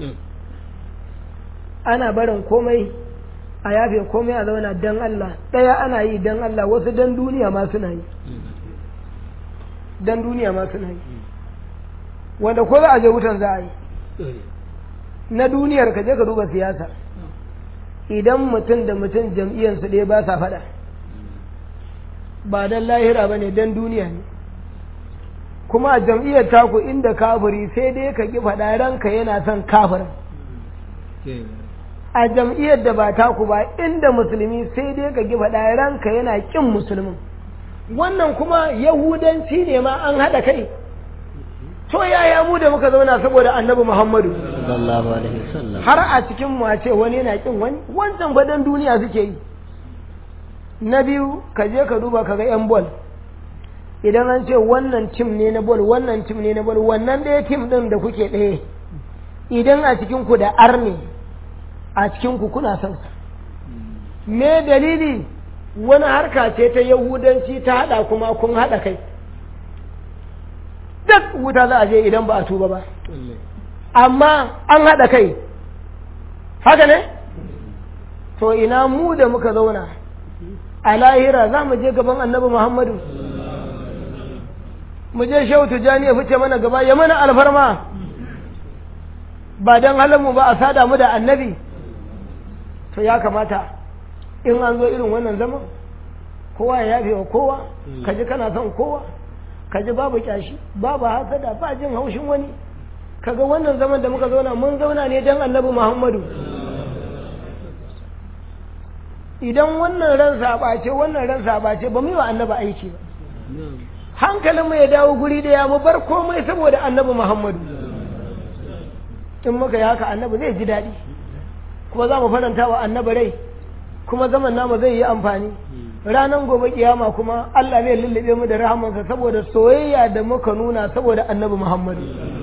ana barin komai a yafe komai a zauna dan Allah ɗaya ana yi dan Allah wasu dan duniya ma suna yi dan duniya ma suna yi wanda ko za a je wutan za a yi na duniyar ka je ka duba siyasa idan mutum da mutum jam'iyyarsu ɗaya ba sa faɗa ba dan lahira ba ne dan duniya ne kuma a jam'iyyar taku inda kafiri sai dai ka ki faɗa ranka yana son kafirin a jam'iyyar da ba taku ba inda musulmi sai dai ka ki faɗa ranka yana ƙin musulmin wannan kuma yahudanci ne ma an haɗa kai to yaya mu da muka zauna saboda annabi muhammadu sallallahu alaihi wasallam har a cikin mu a ce wani yana ƙin wani wancan fadan duniya suke yi na biyu ka je ka duba ka ga yan bol idan an ce wannan tim ne na bol wannan tim ne na bol wannan ɗaya tim ɗin da kuke ɗaya idan a cikin ku da arne a cikin ku kuna son sa me dalili wani harka ce ta yahudanci ta haɗa kuma kun haɗa kai duk wuta za a je idan ba a tuba ba amma an haɗa kai haka ne to ina mu da muka zauna a lahira za mu je gaban annabi muhammadu mu je shehu tijjani ya fice mana gaba ya mana alfarma ba don halinmu ba a sada mu da annabi to ya kamata in an zo irin wannan zaman kowa ya yafe wa kowa ka ji kana son kowa ka ji babu kyashi babu hasada ba jin haushin wani kaga wannan zaman da muka zauna mun zauna ne don annabi muhammadu idan wannan ran sabace wannan ran sabace ba mu yi wa annabi aiki ba hankalinmu ya dawo guri daya mu bar komai saboda annabi muhammadu in muka yi haka annabi zai ji daɗi kuma za mu faranta wa annabi rai kuma zaman namu zai yi amfani ranar gobe kiyama kuma Allah zai lullube mu da rahamansa saboda soyayya da muka nuna saboda annabi muhammadu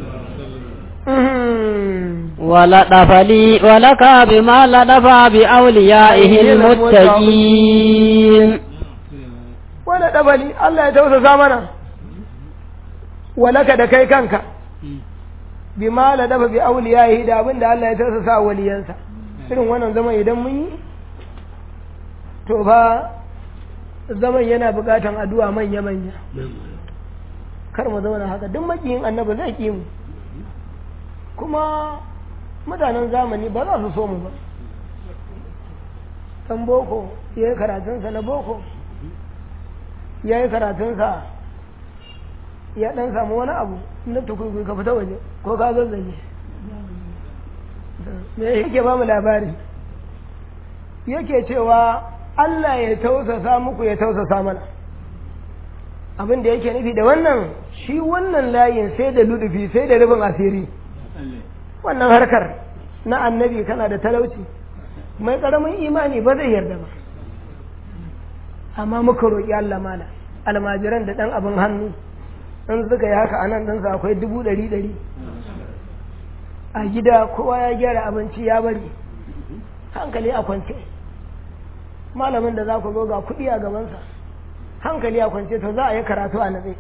ولطف لي ولك بما لطف بأوليائه المتقين wani ɗabali Allah ya tausasa mana walaka da kai kanka bi ma la dafa bi auliyahi da abin da Allah ya tausasa waliyansa irin wannan zaman idan mun yi to fa zaman yana buƙatan addu'a manya manya kar mu zauna haka duk makiyin annabi zai ki mu kuma mutanen zamani ba za su so mu ba ɗan boko ya yi karatunsa na boko ya yi karatunsa ya ɗan samu wani abu na tukurkuri ka fita waje ko ka zazzage me yake ba mu labari yake cewa Allah ya tausasa muku ya tausasa mana abin da yake nufi da wannan shi wannan layin sai da ludufi sai da rufin asiri wannan harkar na annabi kana da talauci mai karamin imani ba zai yarda ba amma muka roƙi Allah mala almajiran da ɗan abin hannu in suka yi haka a nan ɗansa akwai dubu ɗari ɗari a gida kowa ya gyara abinci ya bari hankali a kwance malamin da za ku zo ga kuɗi a gabansa hankali a kwance to za a yi karatu a natse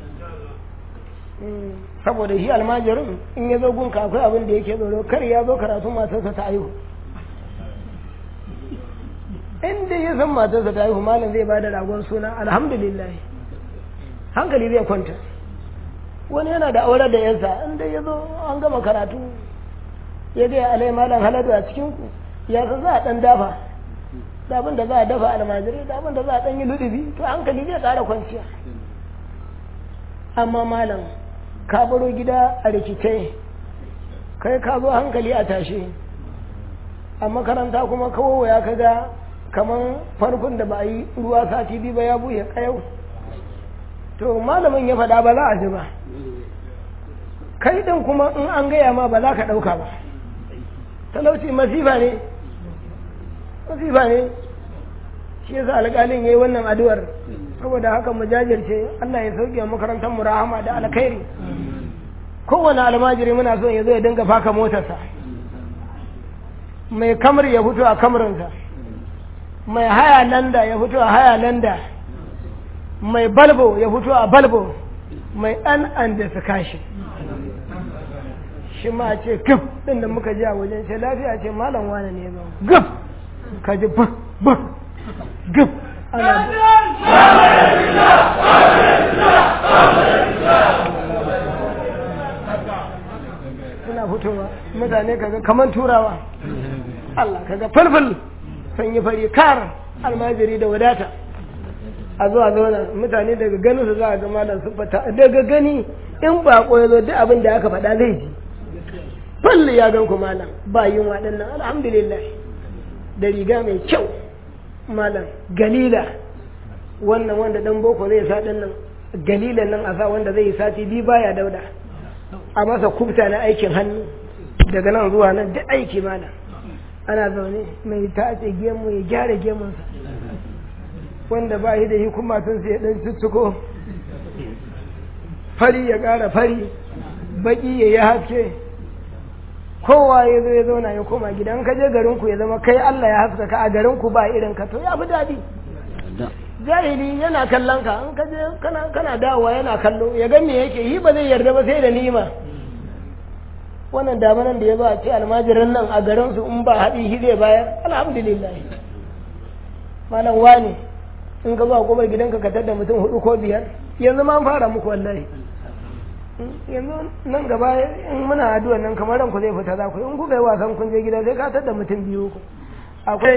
saboda shi almajirin in ya zo gunka akwai abin da yake tsoro kar ya zo karatu matarsa ta aihu inda ya san matarsa ta aihu malam zai ba da ragon suna alhamdulillah hankali zai kwanta wani yana da aure da yansa inda ya zo an gama karatu ya gaya alai malam haladu a cikinku ya san za a dan dafa da abin da za a dafa almajirai da abin da za a dan yi ludubi to hankali zai ƙara kwanciya amma malam ka baro gida a rikice kai ka zo hankali a tashe a makaranta kuma kawo ya kaga kamar farkon da ba a yi ruwa sati biyu ba ya buye kayau to malamin ya faɗa ba za a ji ba kai ɗin kuma in an gaya ma ba za ka ɗauka ba talauci masifa ne masifa ne shi yasa alƙalin ya yi wannan addu'ar saboda haka mu jajirce Allah ya sauke wa makarantar mu rahama da alkhairi kowane almajiri muna so ya zo ya dinga faka motarsa mai kamar ya fito a kamarinsa mai haya landa ya fito a haya landa mai balbo ya fito a balbo mai an an da su kashi shi ma ce gif din da muka ji a wajen ce lafiya ce malam wane ne ba gif ka ji ba ba gif ana suna fitowa mutane kaga kaman turawa Allah kaga falfal sun yi fari kar almajiri da wadata a zuwa zauna mutane daga ganin su za a ga malam sun fata daga gani in ba ya zo duk abin da aka faɗa zai ji falli ya gan ku malam ba yin waɗannan alhamdulillah da riga mai kyau malam galila wannan wanda dan boko zai sa ɗan nan galilan nan a sa wanda zai yi sati biyu baya dauda a masa kubta na aikin hannu daga nan zuwa nan duk aiki malam ana zaune mai tace gemu ya gyara gemunsa wanda ba shi da shi kuma sun sai dan tuttuko fari ya ƙara fari baki ya yi haske kowa ya zo ya zauna ya koma gidan ka je garinku ya zama kai Allah ya haskaka a garinku ba irin ka to ya fi daɗi jahili yana kallon ka in ka je kana kana dawowa yana kallo ya ga me yake yi ba zai yarda ba sai da nima wannan damanan da ya zo a ce almajirin nan a garin su in ba haɗi shi zai bayar alhamdulillah malam wani in ka zo a kofar gidanka ka tada mutum hudu ko biyar yanzu ma an fara muku wallahi yanzu nan gaba in muna addu'a nan kamar ranku zai fita za ku in kuka yi wasan kun je gida sai ka tada mutum biyu ku akwai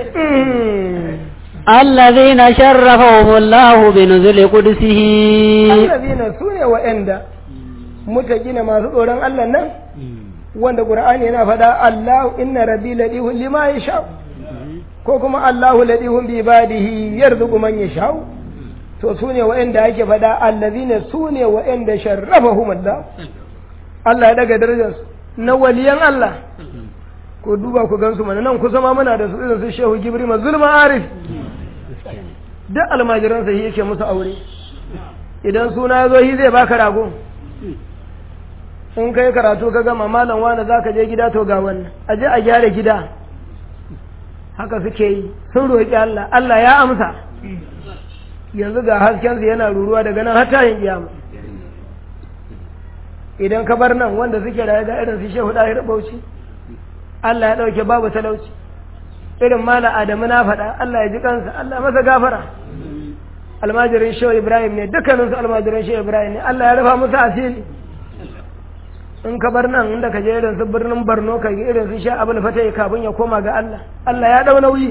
الذين شرفهم الله بنزل قدسه allazina su ne wa'anda mutaqina masu tsoron Allah nan wanda Qur'ani yana faɗa Allah inna rabbi ladihun lima yasha ko kuma Allahu ladihun bi ibadihi yarzuqu man yasha to su ne wa'anda ake faɗa allazina su ne wa'anda sharrafahum Allah Allah ya daga darajarsu na waliyan Allah ko duba ku gansu mana nan kusa ma muna da su irin su Shehu Gibrima Zulma Arif duk almajiransa shi yake musu aure idan suna ya zo shi zai baka rago in kai karatu ka gama malam wani za ka je gida to ga wannan a je a gyara gida haka suke yi sun roƙi Allah Allah ya amsa yanzu ga haskensu yana ruruwa daga nan har tayin kiyama idan ka bar nan wanda suke raye da irin su shehu ɗahir bauchi Allah ya ɗauke babu talauci irin mala adamu na faɗa Allah ya ji kansa Allah masa gafara almajirin shehu ibrahim ne dukkaninsu almajirin shehu ibrahim ne Allah ya rufa musu asiri in ka bar nan inda ka je irin su birnin Borno ka yi irin su sha abul fatai kafin ya koma ga Allah Allah ya dau nauyi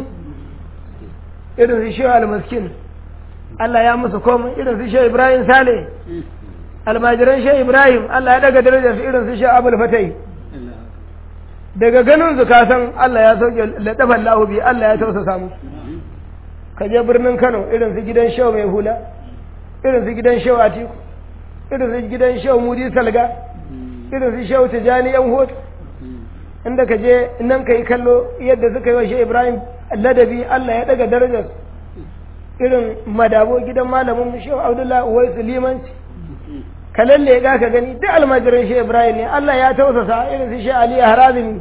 irin su shehu almaskin Allah ya musu komai irin su shehu Ibrahim Sale almajiran shehu Ibrahim Allah ya daga darajar su irin su shehu abul fatai daga ganin su ka san Allah ya sauke ladafan lahu bi Allah ya tausasa musu ka je birnin Kano irin su gidan shehu mai hula irin su gidan shehu Atiku irin su gidan shehu Mudi Salga irin su shehu tijani yan hoto inda ka je nan ka yi kallo yadda suka yi wa shi ibrahim ladabi allah ya daga darajar irin madabo gidan malamin shehu abdullahi uwai su limanci ka lalle ga ka gani duk almajirin shi ibrahim ne allah ya tausasa irin su shi ali harazimi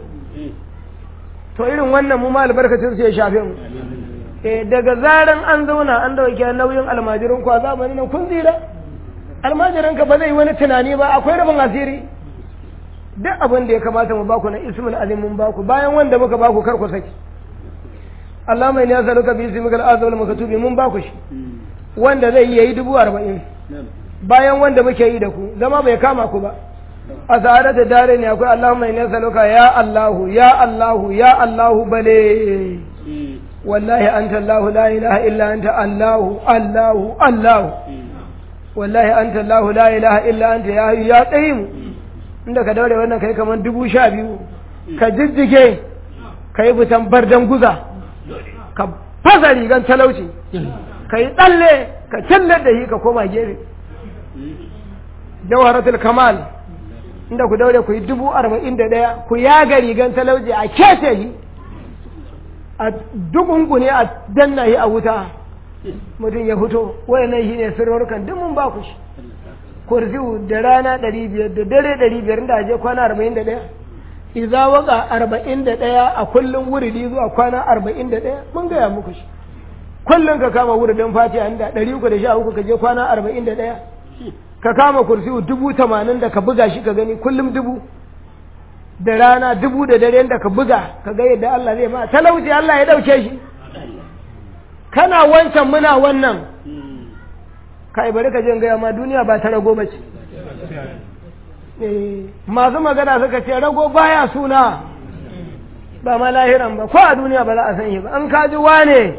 to irin wannan mu ma albarkacin su ya shafe mu daga zaran an zauna an dauke nauyin almajirin ku a zamanin nan kun tsira almajirin ka ba zai wani tunani ba akwai rabin asiri duk abin da ya kamata mu baku na ismul azim mun baku bayan wanda muka baku kar ku saki Allah mai ya saluka bi ismikal azam al maktubi mun baku shi wanda zai yi dubu arba'in bayan wanda muke yi da ku zama bai kama ku ba a sa'ada da dare ne akwai Allah mai ya saluka ya Allahu ya Allahu ya Allahu bale wallahi anta Allahu la ilaha illa anta Allahu Allahu Allahu wallahi anta Allahu la ilaha illa anta ya hayyu ya qayyim inda ka daure wannan kai kamar dubu sha biyu ka jijjige ka yi fitan bardan guza ka fasa rigan talauci ka yi tsalle ka cillar da shi ka koma gefe jawharatul kamal inda ku daure ku yi dubu arba'in da ɗaya ku yaga rigan talauci a kece shi a dukunkune a danna shi a wuta mutum ya fito wayannan shi ne sirrukan duk mun ba ku shi kurziu da rana ɗari biyar da dare ɗari biyar da aje kwana arba'in da ɗaya iza waka arba'in da ɗaya a kullum wuridi zuwa kwana arba'in da ɗaya mun gaya muku shi kullum ka kama wuridin fatiha inda ɗari uku da sha uku ka je kwana arba'in da ɗaya ka kama kursiu dubu tamanin da ka buga shi ka gani kullum dubu da rana dubu da dare da ka buga ka ga yadda Allah zai ma talauci Allah ya ɗauke shi kana wancan muna wannan kai bari ka je gaya ma duniya ba ta rago bace masu magana suka ce rago baya suna ba ma lahiran ba ko a duniya ba za a san shi ba an kaji wane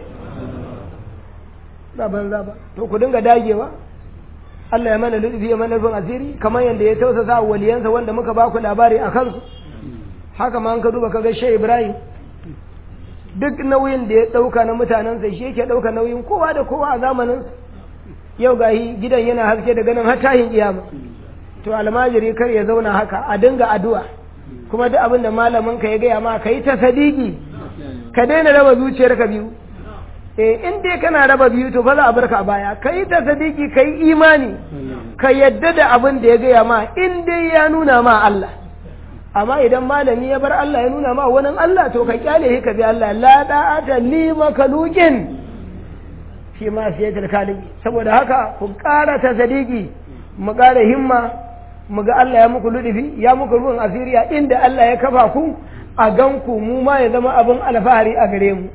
ba banza ba to ku dinga dagewa Allah ya mana lutfi ya mana rufin asiri kamar yadda ya tausasa waliyansa wanda muka ba ku labari a kansu haka ma an ka duba ka ga Shehu Ibrahim duk nauyin da ya ɗauka na mutanensa shi yake ɗauka nauyin kowa da kowa a zamaninsa yau ga gidan yana haske da ganin har tahin kiyama to almajiri kar ya zauna haka a dinga addu'a kuma duk abin da malamin ka ya gaya ma ka yi ta sadiki ka daina raba zuciyar ka biyu eh in dai kana raba biyu to fa za a barka a baya ka yi ta sadiki ka yi imani ka yadda da abin da ya gaya ma in dai ya nuna ma Allah amma idan malami ya bar Allah ya nuna ma wani Allah to ka kyale shi ka bi Allah la da'ata li makalukin shi ma siyatul kaliki saboda haka ku ƙara ta sadiki mu ƙara himma mu ga Allah ya muku ludufi ya muku ruwan asiriya inda Allah ya kafa ku a ganku mu ma ya zama abin alfahari a gare mu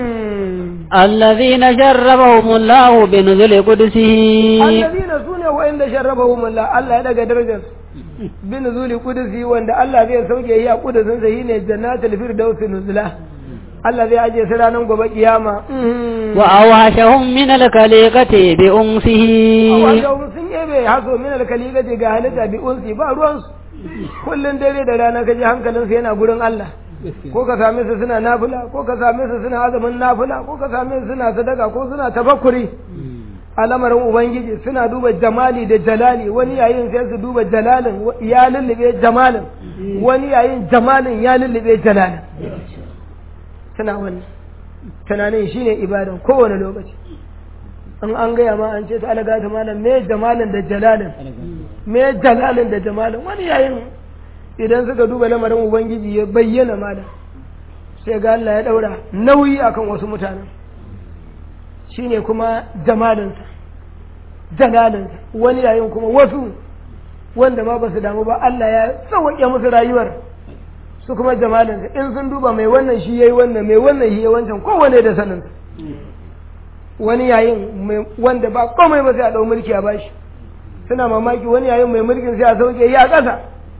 الذين شربهم الله بنزل قدسه allazina sune wa'inda sharrabahum Allah Allah ya daga darajar bin zuli kudusi wanda Allah zai sauke yi a kudusin sa shine jannatul firdaus nuzula Allah zai aje su ranar gobe kiyama وأوحشهم من الكليقة بأنسه wato sun ebe haso min alkaligati ga halitta bi unsi ba ruwan su kullun dare da rana kaji hankalin su yana gurin Allah ko ka same su suna nafila ko ka same su suna azumin nafila ko ka same su suna sadaka ko suna tafakkuri a lamarin ubangiji suna duba jamali da jalali wani yayin sai su duba jalalin ya lullube jamalin wani yayin jamalin ya lullube jalalin suna wannan tunanin shine ibadan kowane lokaci an an gaya ma an ce ta alaga ta malam me jamalin da jalalin me jalalin da jamalin wani yayin idan suka duba lamarin ubangiji ya bayyana malam sai ga Allah ya daura nauyi akan wasu mutanen shine kuma jamalinsa jalalinsa wani yayin kuma wasu wanda ma ba su damu ba Allah ya sauwaƙe musu rayuwar su kuma jamalinsa in sun duba mai wannan shi yayi wannan mai wannan shi yayi wancan kowane da sanin wani yayin mai wanda ba komai ba sai a dau mulki a bashi suna mamaki wani yayin mai mulkin sai a sauke yi a ƙasa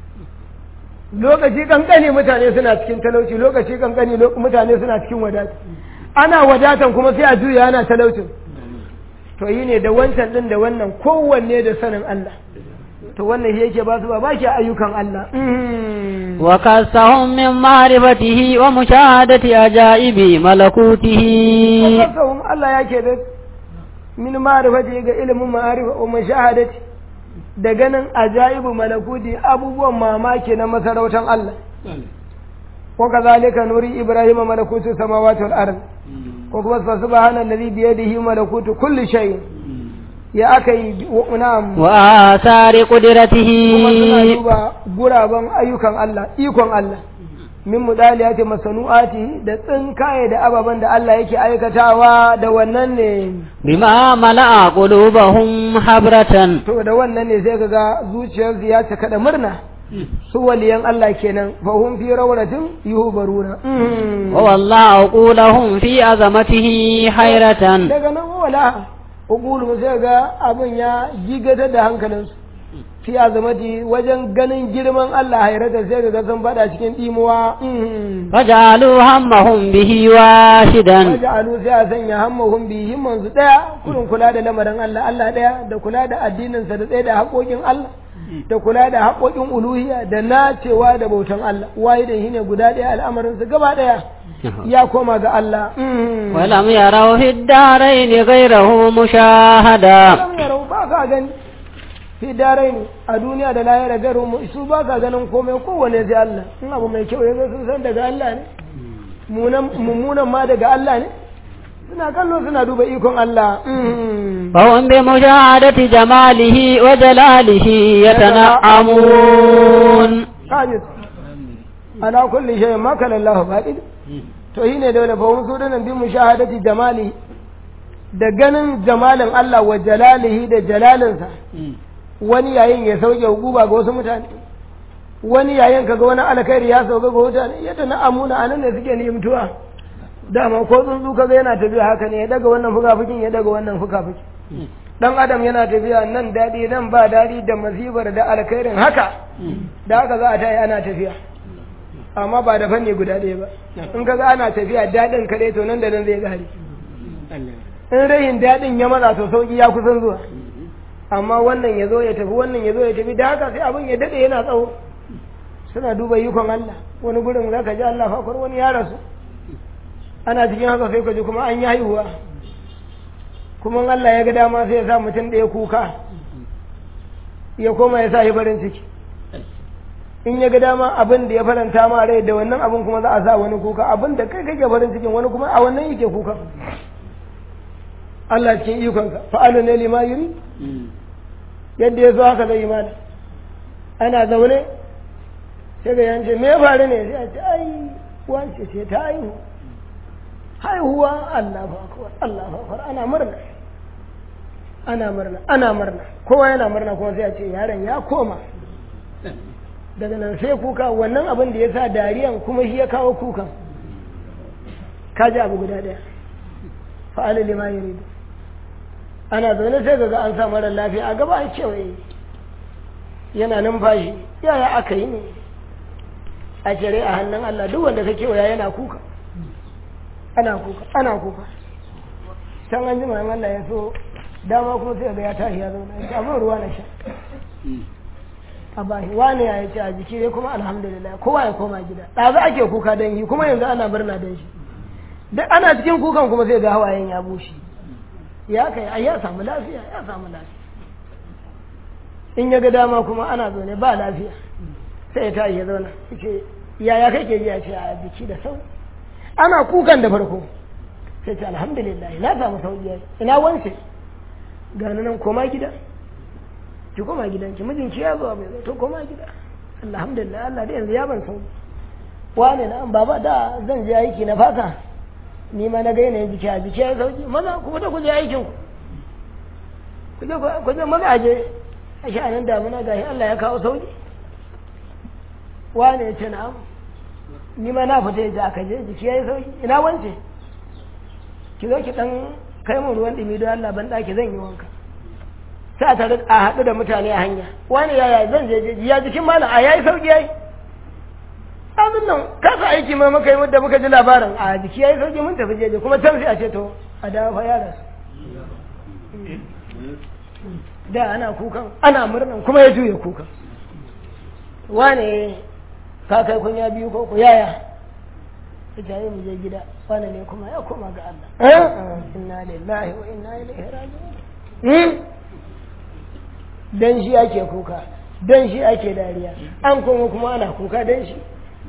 lokaci kankani mutane suna cikin talauci lokaci kankani mutane suna cikin wadata ana wadatan kuma sai a juya ana talaucin to yi ne da wancan din da wannan kowanne da sanin Allah to wannan shi yake ba su ba baki ayyukan Allah wa kasahum min ma'rifatihi wa mushahadati ajaibi malakutihi kasahum Allah yake da min ma'rifatihi ga ilimin ma'arifa wa mushahadati da ganin ajaibu malakuti abubuwan mamaki na masarautar Allah wa kazalika nuri ibrahima malakutu samawati wal ard ko kuma fa subhana alladhi bi yadihi malakutu kulli shay ya akai na'am wa asari kuma suna qudratihi duba guraben ayyukan Allah ikon Allah min mudaliyati masanu'ati da tsinkaye da ababen da Allah yake aikatawa da wannan ne bima mala'a qulubahum habratan to da wannan ne sai kaga zuciyarsu ya cika da murna su waliyan Allah kenan fa hum fi rawratin yuhbaruna wa wallahu qulahum fi azamatihi hayratan daga nan wala uqulu sai ga abin ya gigata da hankalinsu fi azamati wajen ganin girman Allah hayrata sai ga sun fada cikin dimuwa fajalu hammahum bihi washidan waja'alu sai a sanya hammahum bi himman su daya kurin kula da lamarin Allah Allah daya da kula da addinin sa da tsaye da haƙoƙin Allah da kula da haƙoƙin uluhiyya da nacewa da bautan Allah waye da shine guda daya al'amarin su gaba daya ya koma ga Allah ولم يروا في الدارين غيره مشاهدا lam yarau ba ka gani fi darai ne a duniya da lahira garu mu su ba ka ganin komai kowane sai Allah in abu mai kyau ya zo sun san daga Allah ne munan mummunan ma daga Allah ne suna kallo suna duba ikon Allah فهم بمشاهدة جماله وجلاله يتنعمون kaji ana kulli shay ma kana Allah baqid to shine dole fa su dinan bi mushahadati jamali da ganin jamalin Allah wa jalalihi da jalalinsa wani yayin ya sauke hukuba ga wasu mutane wani yayin kaga wani alkhairi ya sauka ga mutane yadda na amuna anan ne suke nimtuwa dama ko tsuntsu kaga yana tafiya haka ne ya daga wannan fukafukin ya daga wannan fukafukin dan adam yana tafiya nan daɗi nan ba daɗi da masibar da alkhairin haka da haka za a tayi ana tafiya amma ba da fanni guda ɗaya ba in kaga ana tafiya daɗin kaɗai to nan da nan zai gari in rayin daɗin ya matsa to sauki ya kusan zuwa amma wannan ya zo ya tafi wannan ya zo ya tafi da haka sai abin ya daɗe yana tsawo suna duba yikon Allah wani gurin za ka ji Allah fakwar wani ya rasu ana cikin haka sai ka ji kuma an yi haihuwa kuma in Allah ya ga dama sai ya sa mutum ɗaya kuka ya koma ya sa shi farin ciki in ya ga dama abin da ya faranta ma rai da wannan abin kuma za a sa wani kuka abin da kai kake farin cikin wani kuma a wannan yake kuka Allah cikin ikonka fa'alu ne lima yuri yadda ya zo haka zai yi mana ana zaune sai ga yance me ya faru ne sai a ce ai wance ce ta haihu haihuwa Allah fa akbar Allah fa akbar ana murna ana murna ana murna kowa yana murna kuma sai a ce yaron ya koma daga nan sai kuka wannan abin da ya sa dariyan kuma shi ya kawo kukan ka ji abu guda ɗaya fa'ala lima yuridu ana zaune sai ga an sa mara lafiya a gaba a kewaye yana numfashi yaya aka yi ne a cire a hannun Allah duk wanda ka kewaya yana kuka ana kuka ana kuka can an jima in Allah ya so dama kuma sai ga ya tashi ya zauna ya abin ruwa na sha a bashi wani ya ce a jiki dai kuma alhamdulillah kowa ya koma gida ɗazu ake kuka don yi kuma yanzu ana murna don shi duk ana cikin kukan kuma sai ga hawayen ya bushe ya kai ai ya samu lafiya ya samu lafiya in ya ga dama kuma ana zaune ba lafiya sai ya tashi ya zauna ce yaya kake ji a ce a jiki da sau ana kukan da farko sai ce alhamdulillah na samu sauki yayi ina wance gani nan koma gida ki koma gidan ki mijinki ya zo bai zo to koma gida alhamdulillah Allah da yanzu ya ban sauki wane na baba da zan je aiki na fasa ni ma na ga yanayin jiki a jiki ya sauki maza ku fita ku je aikin ku ku je maza aje a sha'anin damuna gashi Allah ya kawo sauki wane ya ce na'am ni ma na fita yaji aka je jiki ya yi sauki ina wance ki zo ki dan kai mun ruwan dumi don Allah ban daki zan yi wanka sai a tare a haɗu da mutane a hanya wani yaya zan je jeji ya jikin malam a yayi sauki yayi abin nan kasa aiki ma muka yi da muka ji labarin a jiki yayi sauki mun tafi jeji kuma can sai a ce to a dawo fa yara da ana kukan ana murnan kuma ya juye kukan wane ka kai kunya biyu ko ku yaya ita yi mu je gida wane ne kuma ya koma ga Allah inna lillahi wa inna ilaihi raji'un dan shi ake kuka dan shi ake dariya an kuma kuma ana kuka dan shi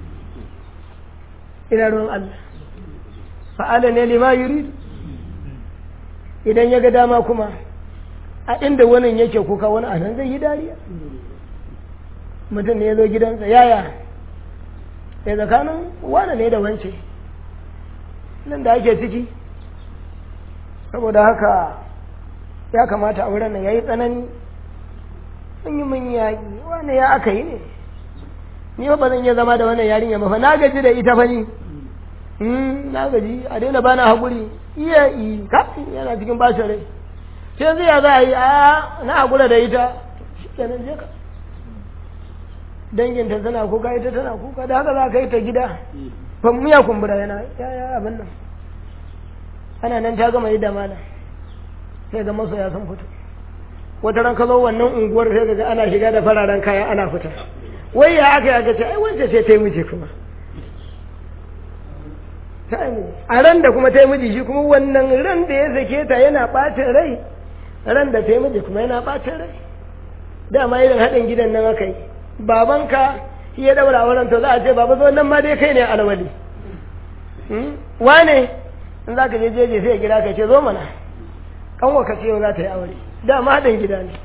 ina ruwan Allah fa'ala ne lima yurid idan ya ga dama kuma a inda wani yake kuka wani anan zai yi dariya mutum ne ya zo gidansa yaya ya tsakanin wane ne da wance nan da ake ciki saboda haka ya kamata a wurin nan ya yi tsanani mun yi mun yaƙi wane ya aka yi ne ni ba zan iya zama da wannan yarinya ba fa na gaji da ita fa ni na gaji a daina bana haƙuri iya yi kafin yana cikin bacin rai sai zai ya za a yi a na haƙura da ita shi kenan je ka danginta tana kuka ita tana kuka da haka za ka yi ta gida famu ya kumbura yana ya abin nan ana nan ta gama yi da mana sai ga masoya sun fito wata ran ka zo wannan unguwar sai ga ana shiga da fararen kaya ana fita wai ya aka yi ce ai wance ce ta yi miji kuma ta yi a ran da kuma ta yi miji shi kuma wannan ran da ya sake ta yana ɓacin rai ran da ta yi miji kuma yana ɓacin rai dama irin haɗin gidan nan aka yi babanka shi ya daura auren to za a ce baba zo nan ma dai kai ne alwali wane in za ka je jeje sai ya gida ka ce zo mana kanwa ka ce yau za ta yi aure dama haɗin gida ne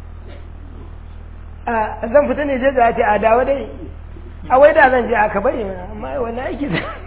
a zan fita ne jeje a ce a dawo dai a wai da zan je aka bari mana amma wani aiki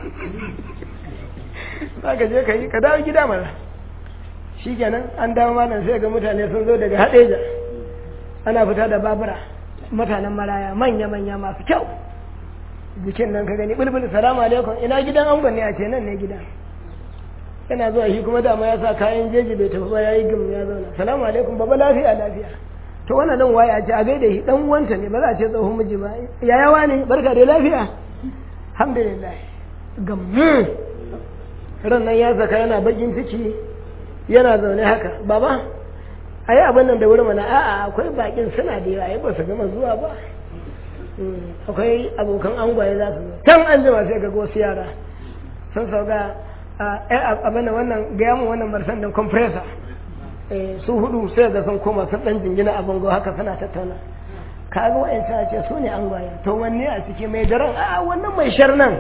za ka je ka yi ka dawo gida mana shi kenan an dawo malam sai ga mutane sun zo daga haɗeja ana fita da babura mutanen maraya manya-manya masu kyau bikin nan ka gani bulbul salamu alaikum ina gidan angon ne a ce nan ne gidan yana zuwa shi kuma dama ya sa kayan jeji bai tafi ba ya yi gum ya zauna salamu alaikum baba lafiya lafiya to wannan nan waye a ce a gaida shi dan uwanta ne ba za a ce tsohon miji ba yayawa ne barka da lafiya alhamdulillah gam ran nan ya saka yana bakin ciki yana zaune haka baba a yi abin nan da wuri mana a'a akwai bakin suna da yawa ba su gama zuwa ba akwai abokan angwaye za su zo can an jima sai ga wasu yara sun sauka abin wannan gaya mu wannan marsan da compressor su hudu sai ga sun koma sun dan jingina a bango haka suna tattauna ka ga wa'in ta ce su ne angwaye to wanne a ciki mai daren a wannan mai sharnan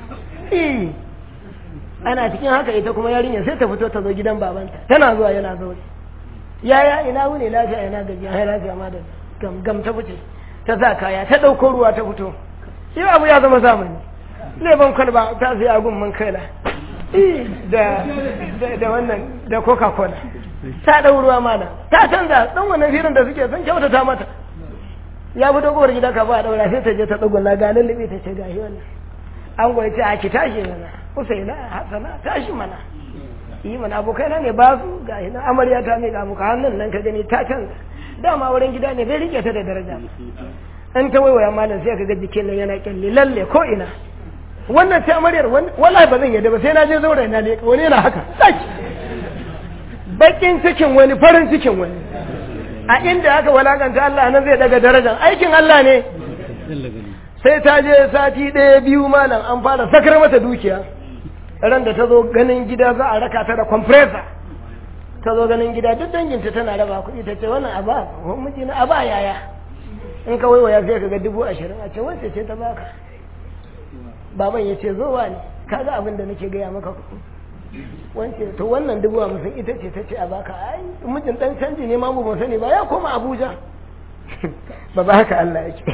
ana cikin haka ita kuma yarinya sai ta fito ta zo gidan babanta tana zuwa yana zo yaya ina wuni lafiya ina gajiya hai lafiya ma da gam gam ta fice ta sa kaya ta ɗauko ruwa ta fito yau abu ya zama zamani leban kwalba ta sai agun man kaila da da wannan da coca cola ta ɗau ruwa mana ta canza ɗan wannan firin da suke son kyautata mata ya fito kowar gida ka ba daura sai ta je ta tsuguna ga lullube ta ce ga shi wannan an goyi ce a ki tashi mana usaina hasana tashi mana yi mana abokai na ne ba su ga shi nan amarya ta miƙa muka hannun nan ka gani ta canza dama wurin gida ne bai rike ta da daraja in ta waiwaya malam sai ka ga jikin nan yana kyalle lalle ko ina wannan ta amaryar wallahi ba zan yadda ba sai na je zaure na ne wani yana haka saki bakin cikin wani farin cikin wani a inda aka walakanta Allah nan zai daga darajar aikin Allah ne sai ta je sati ɗaya biyu malam an fara sakar mata dukiya ran da ta zo ganin gida za a raka ta da compressor ta zo ganin gida duk danginta tana raba kuɗi ta ce wannan aba wani miji na aba yaya in ka waiwaya sai ka ga dubu ashirin a ce wacce ce ta baka baban ya ce zo wa ne kaga abin da nake gaya maka kuɗi wance to wannan dubu hamsin ita ce ta ce a baka ai mijin dan canji ne ma mu ban sani ba ya koma abuja ba ba haka allah yake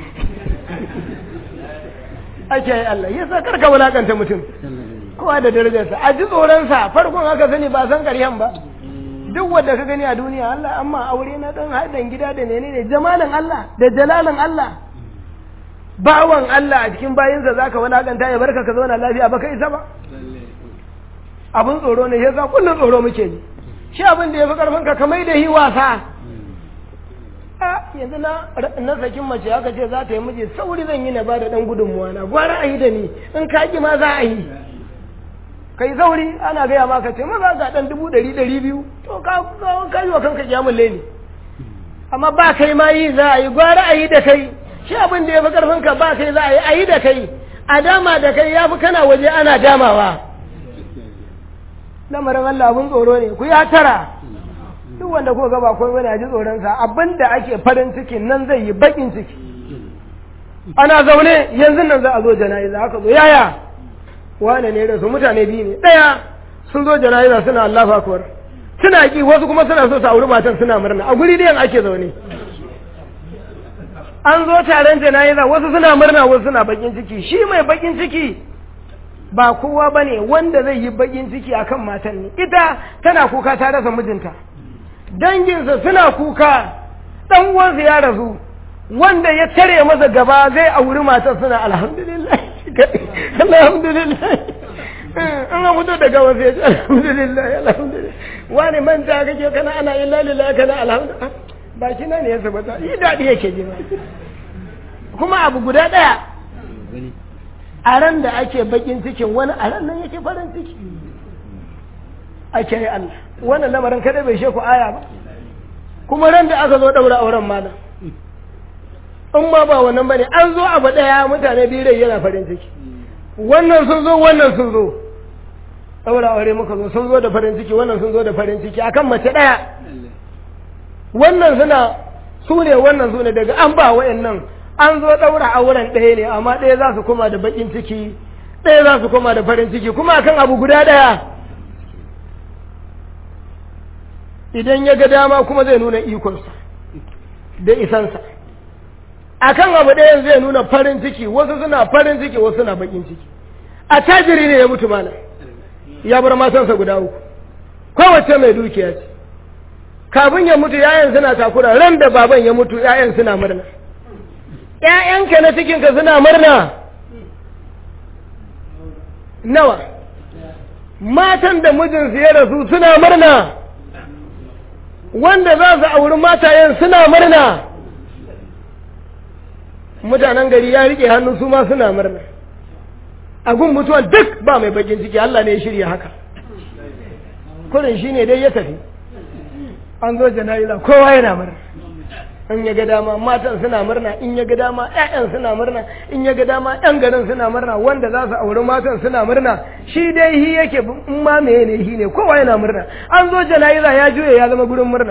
ake yi allah yasa karka wulakanta mutum kowa da darajarsa a ji tsoronsa farkon haka sani ba san karyan ba duk wanda ka gani a duniya Allah amma aure na dan haɗin gida da menene jamalin Allah da jalalin Allah bawan Allah a cikin bayinsa zaka walakanta ya barka ka zauna lafiya ba kai isa ba abin tsoro ne yasa kullum tsoro muke ji shi abin da ya fi karfin ka kamar da yi wasa a yanzu na na sakin mace haka ce za ta yi miji sauri zan yi na ba da dan gudunmuwa na gwara a yi da ni in ka ki ma za a yi kai sauri ana gaya maka ce maza ga dan dubu ɗari ɗari biyu to ka ka yi wa kanka kyamun leni amma ba kai ma yi za a yi gwara a yi da kai shi abin da ya fi karfin ka ba kai za a yi a yi da kai a dama da kai ya fi kana waje ana damawa lamarin Allah abin tsoro ne ku ya tara duk wanda ko ga ba kai wani ji tsoron sa abin da ake farin ciki nan zai yi bakin ciki ana zaune yanzu nan za a zo jana'iza haka zo yaya wane ne da su mutane biyu ne ɗaya sun zo jana'iza suna Allahu akbar suna ki wasu kuma suna so su auri matan suna murna a guri ɗayan ake zaune an zo taron jana'iza wasu suna murna wasu suna bakin ciki shi mai bakin ciki ba kowa ba ne wanda zai yi bakin ciki akan matan ne ita tana kuka ta rasa mijinta danginsa suna kuka ɗan uwansa ya rasu wanda ya tare masa gaba zai auri matan suna alhamdulillah alhamdulillah an ga fito daga wasu ya ce alhamdulillah alhamdulillah wani manta kake kana ana illa lillahi kana alhamdulillah ba shi ne ya sabata yi daɗi yake ji kuma abu guda ɗaya a ran da ake bakin cikin wani a ran nan yake farin ciki ake yi Allah wannan lamarin kada bai sheku aya ba kuma ran da aka zo ɗaura auren malam in ma ba wannan bane an zo abu ɗaya mutane biyu rai yana farin ciki wannan sun zo wannan sun zo ɗaura aure muka zo sun zo da farin ciki wannan sun zo da farin ciki akan mace ɗaya wannan suna su ne wannan su ne daga an ba wa'annan an zo ɗaura auren ɗaya ne amma ɗaya za su koma da baƙin ciki ɗaya za su koma da farin ciki kuma akan abu guda ɗaya idan ya ga dama kuma zai nuna ikonsa da isansa akan abu ɗayan zai nuna farin ciki wasu suna farin ciki wasu suna baƙin ciki a tajiri ne ya mutu mana ya bar matansa guda uku kowace mai dukiya ce kafin ya mutu ‘ya'yan suna takura ran da baban ya mutu ‘ya'yan suna murna ‘ya'yanka na cikinka suna murna nawa matan da mijinsu ya rasu suna murna wanda za su auri matayen suna murna mutanen gari ya riƙe hannu su ma suna murna a gun mutuwan duk ba mai bakin ciki Allah ne ya shirya haka kurin shi ne dai ya tafi an zo jana'iza kowa yana murna in ya ga dama matan suna murna in ya ga dama ƴaƴan suna murna in ya ga dama ƴan garin suna murna wanda za su auri matan suna murna shi dai hi yake in ma meye ne hi ne kowa yana murna an zo jana'iza ya juye ya zama gurin murna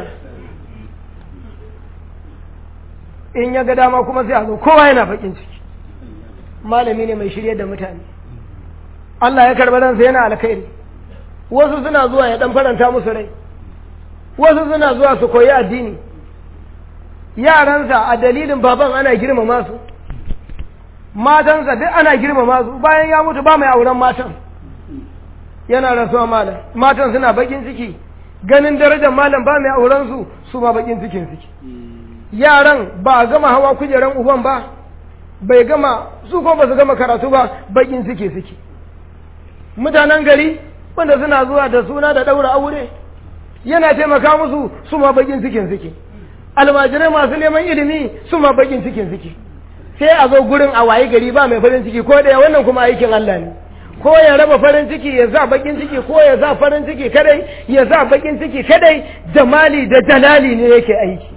in ya ga dama kuma sai a zo kowa yana bakin ciki malami ne mai shirye da mutane Allah ya karɓi ransa yana alkhairi wasu suna zuwa ya dan faranta musu rai wasu suna zuwa su koyi addini yaransa a dalilin baban ana girmama su matansa duk ana girmama su bayan ya mutu ba mai auren matan yana rasuwa malam matan suna bakin ciki ganin darajar malam ba mai auren su su ma bakin cikin suke yaran ba a gama hawa kujeran uban ba bai gama su ko ba su gama karatu ba bakin suke suke mutanen gari wanda suna zuwa da suna da ɗaura aure yana taimaka musu su ma bakin cikin suke almajirai masu neman ilimi su ma bakin cikin suke sai a zo gurin a waye gari ba mai farin ciki ko ɗaya wannan kuma aikin Allah ne ko ya raba farin ciki ya sa bakin ciki ko ya sa farin ciki kadai ya sa bakin ciki kadai jamali da jalali ne yake aiki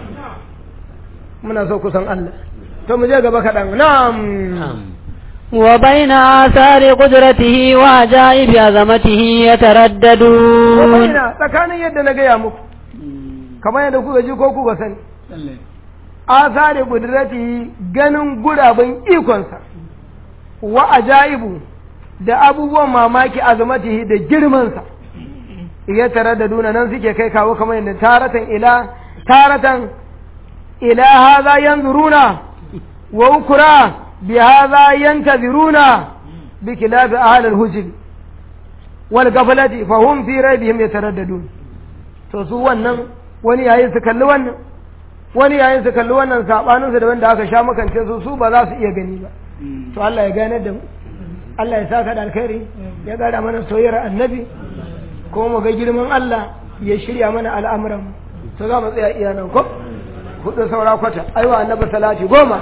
muna so kusan Allah to mu je gaba kaɗan na'am وبين آثار قدرته وعجائب عظمته يترددون وبين tsakanin yadda na gaya muku kamar yadda kuka ji ko kuka sani asari kudrati ganin guraben ikonsa wa ajaibu da abubuwan mamaki azamatihi da girmansa ya tare da duna nan suke kai kawo kamar yadda taratan ila taratan ila haza yanzuruna wa ukura bi haza yantaziruna bi khilafi ahli al-hujr wal ghaflati fa hum fi raybihim yataraddadun to su wannan wani yayin su kalli wannan wani yayin su kalli wannan sabanin su da wanda aka sha makance su su ba za su iya gani ba to Allah ya gane da mu Allah ya saka da alkhairi ya gada mana soyayyar annabi ko mu ga girman Allah ya shirya mana al'amuran mu to za mu tsaya iya nan ko hudu saura kwata aiwa annabi salati goma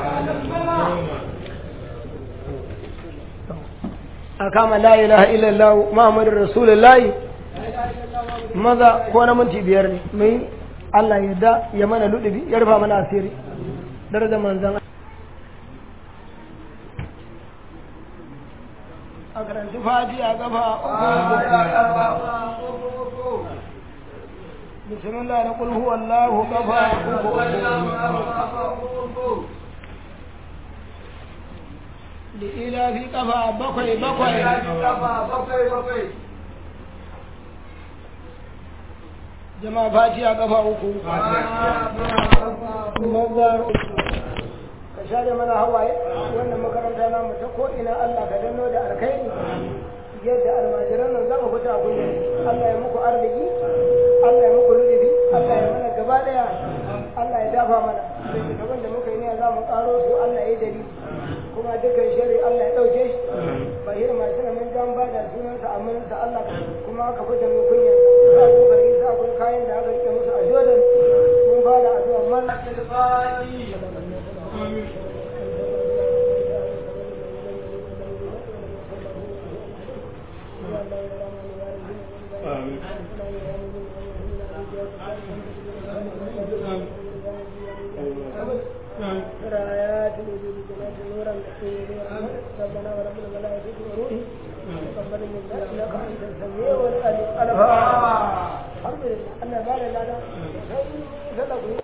a kama la ilaha illallah muhammadur rasulullahi maza ko na minti biyar ne mai Allah ya da ya mana ludubi ya rufa mana asiri darajar manzan a karanci faji a gaba bismillah na kulhu wallahu kafa da ila fi kafa bakwai bakwai jama'a fati a kafa uku maza ka share mana hawaye wannan makaranta na mu ta ko'ina Allah ka danno da alkhairi yadda almajiran nan zama fita a kullum Allah ya muku arziki Allah ya muku rubuci Allah ya mana gaba daya Allah ya dafa mana da gaban da muka yi ne za mu karo su Allah ya dari kuma dukkan shari Allah ya dauke shi bahir masu na mun jan bada sunansa aminansa Allah kuma aka fita mu kunya za ku bari za ku kayan da aka rike musu a Jordan mun bada addu'a man رايات الوجود جنات نورا ربنا ورب الملائكة وروحه تقبل منا انك انت السميع والعليم الحمد لله انا بعد هذا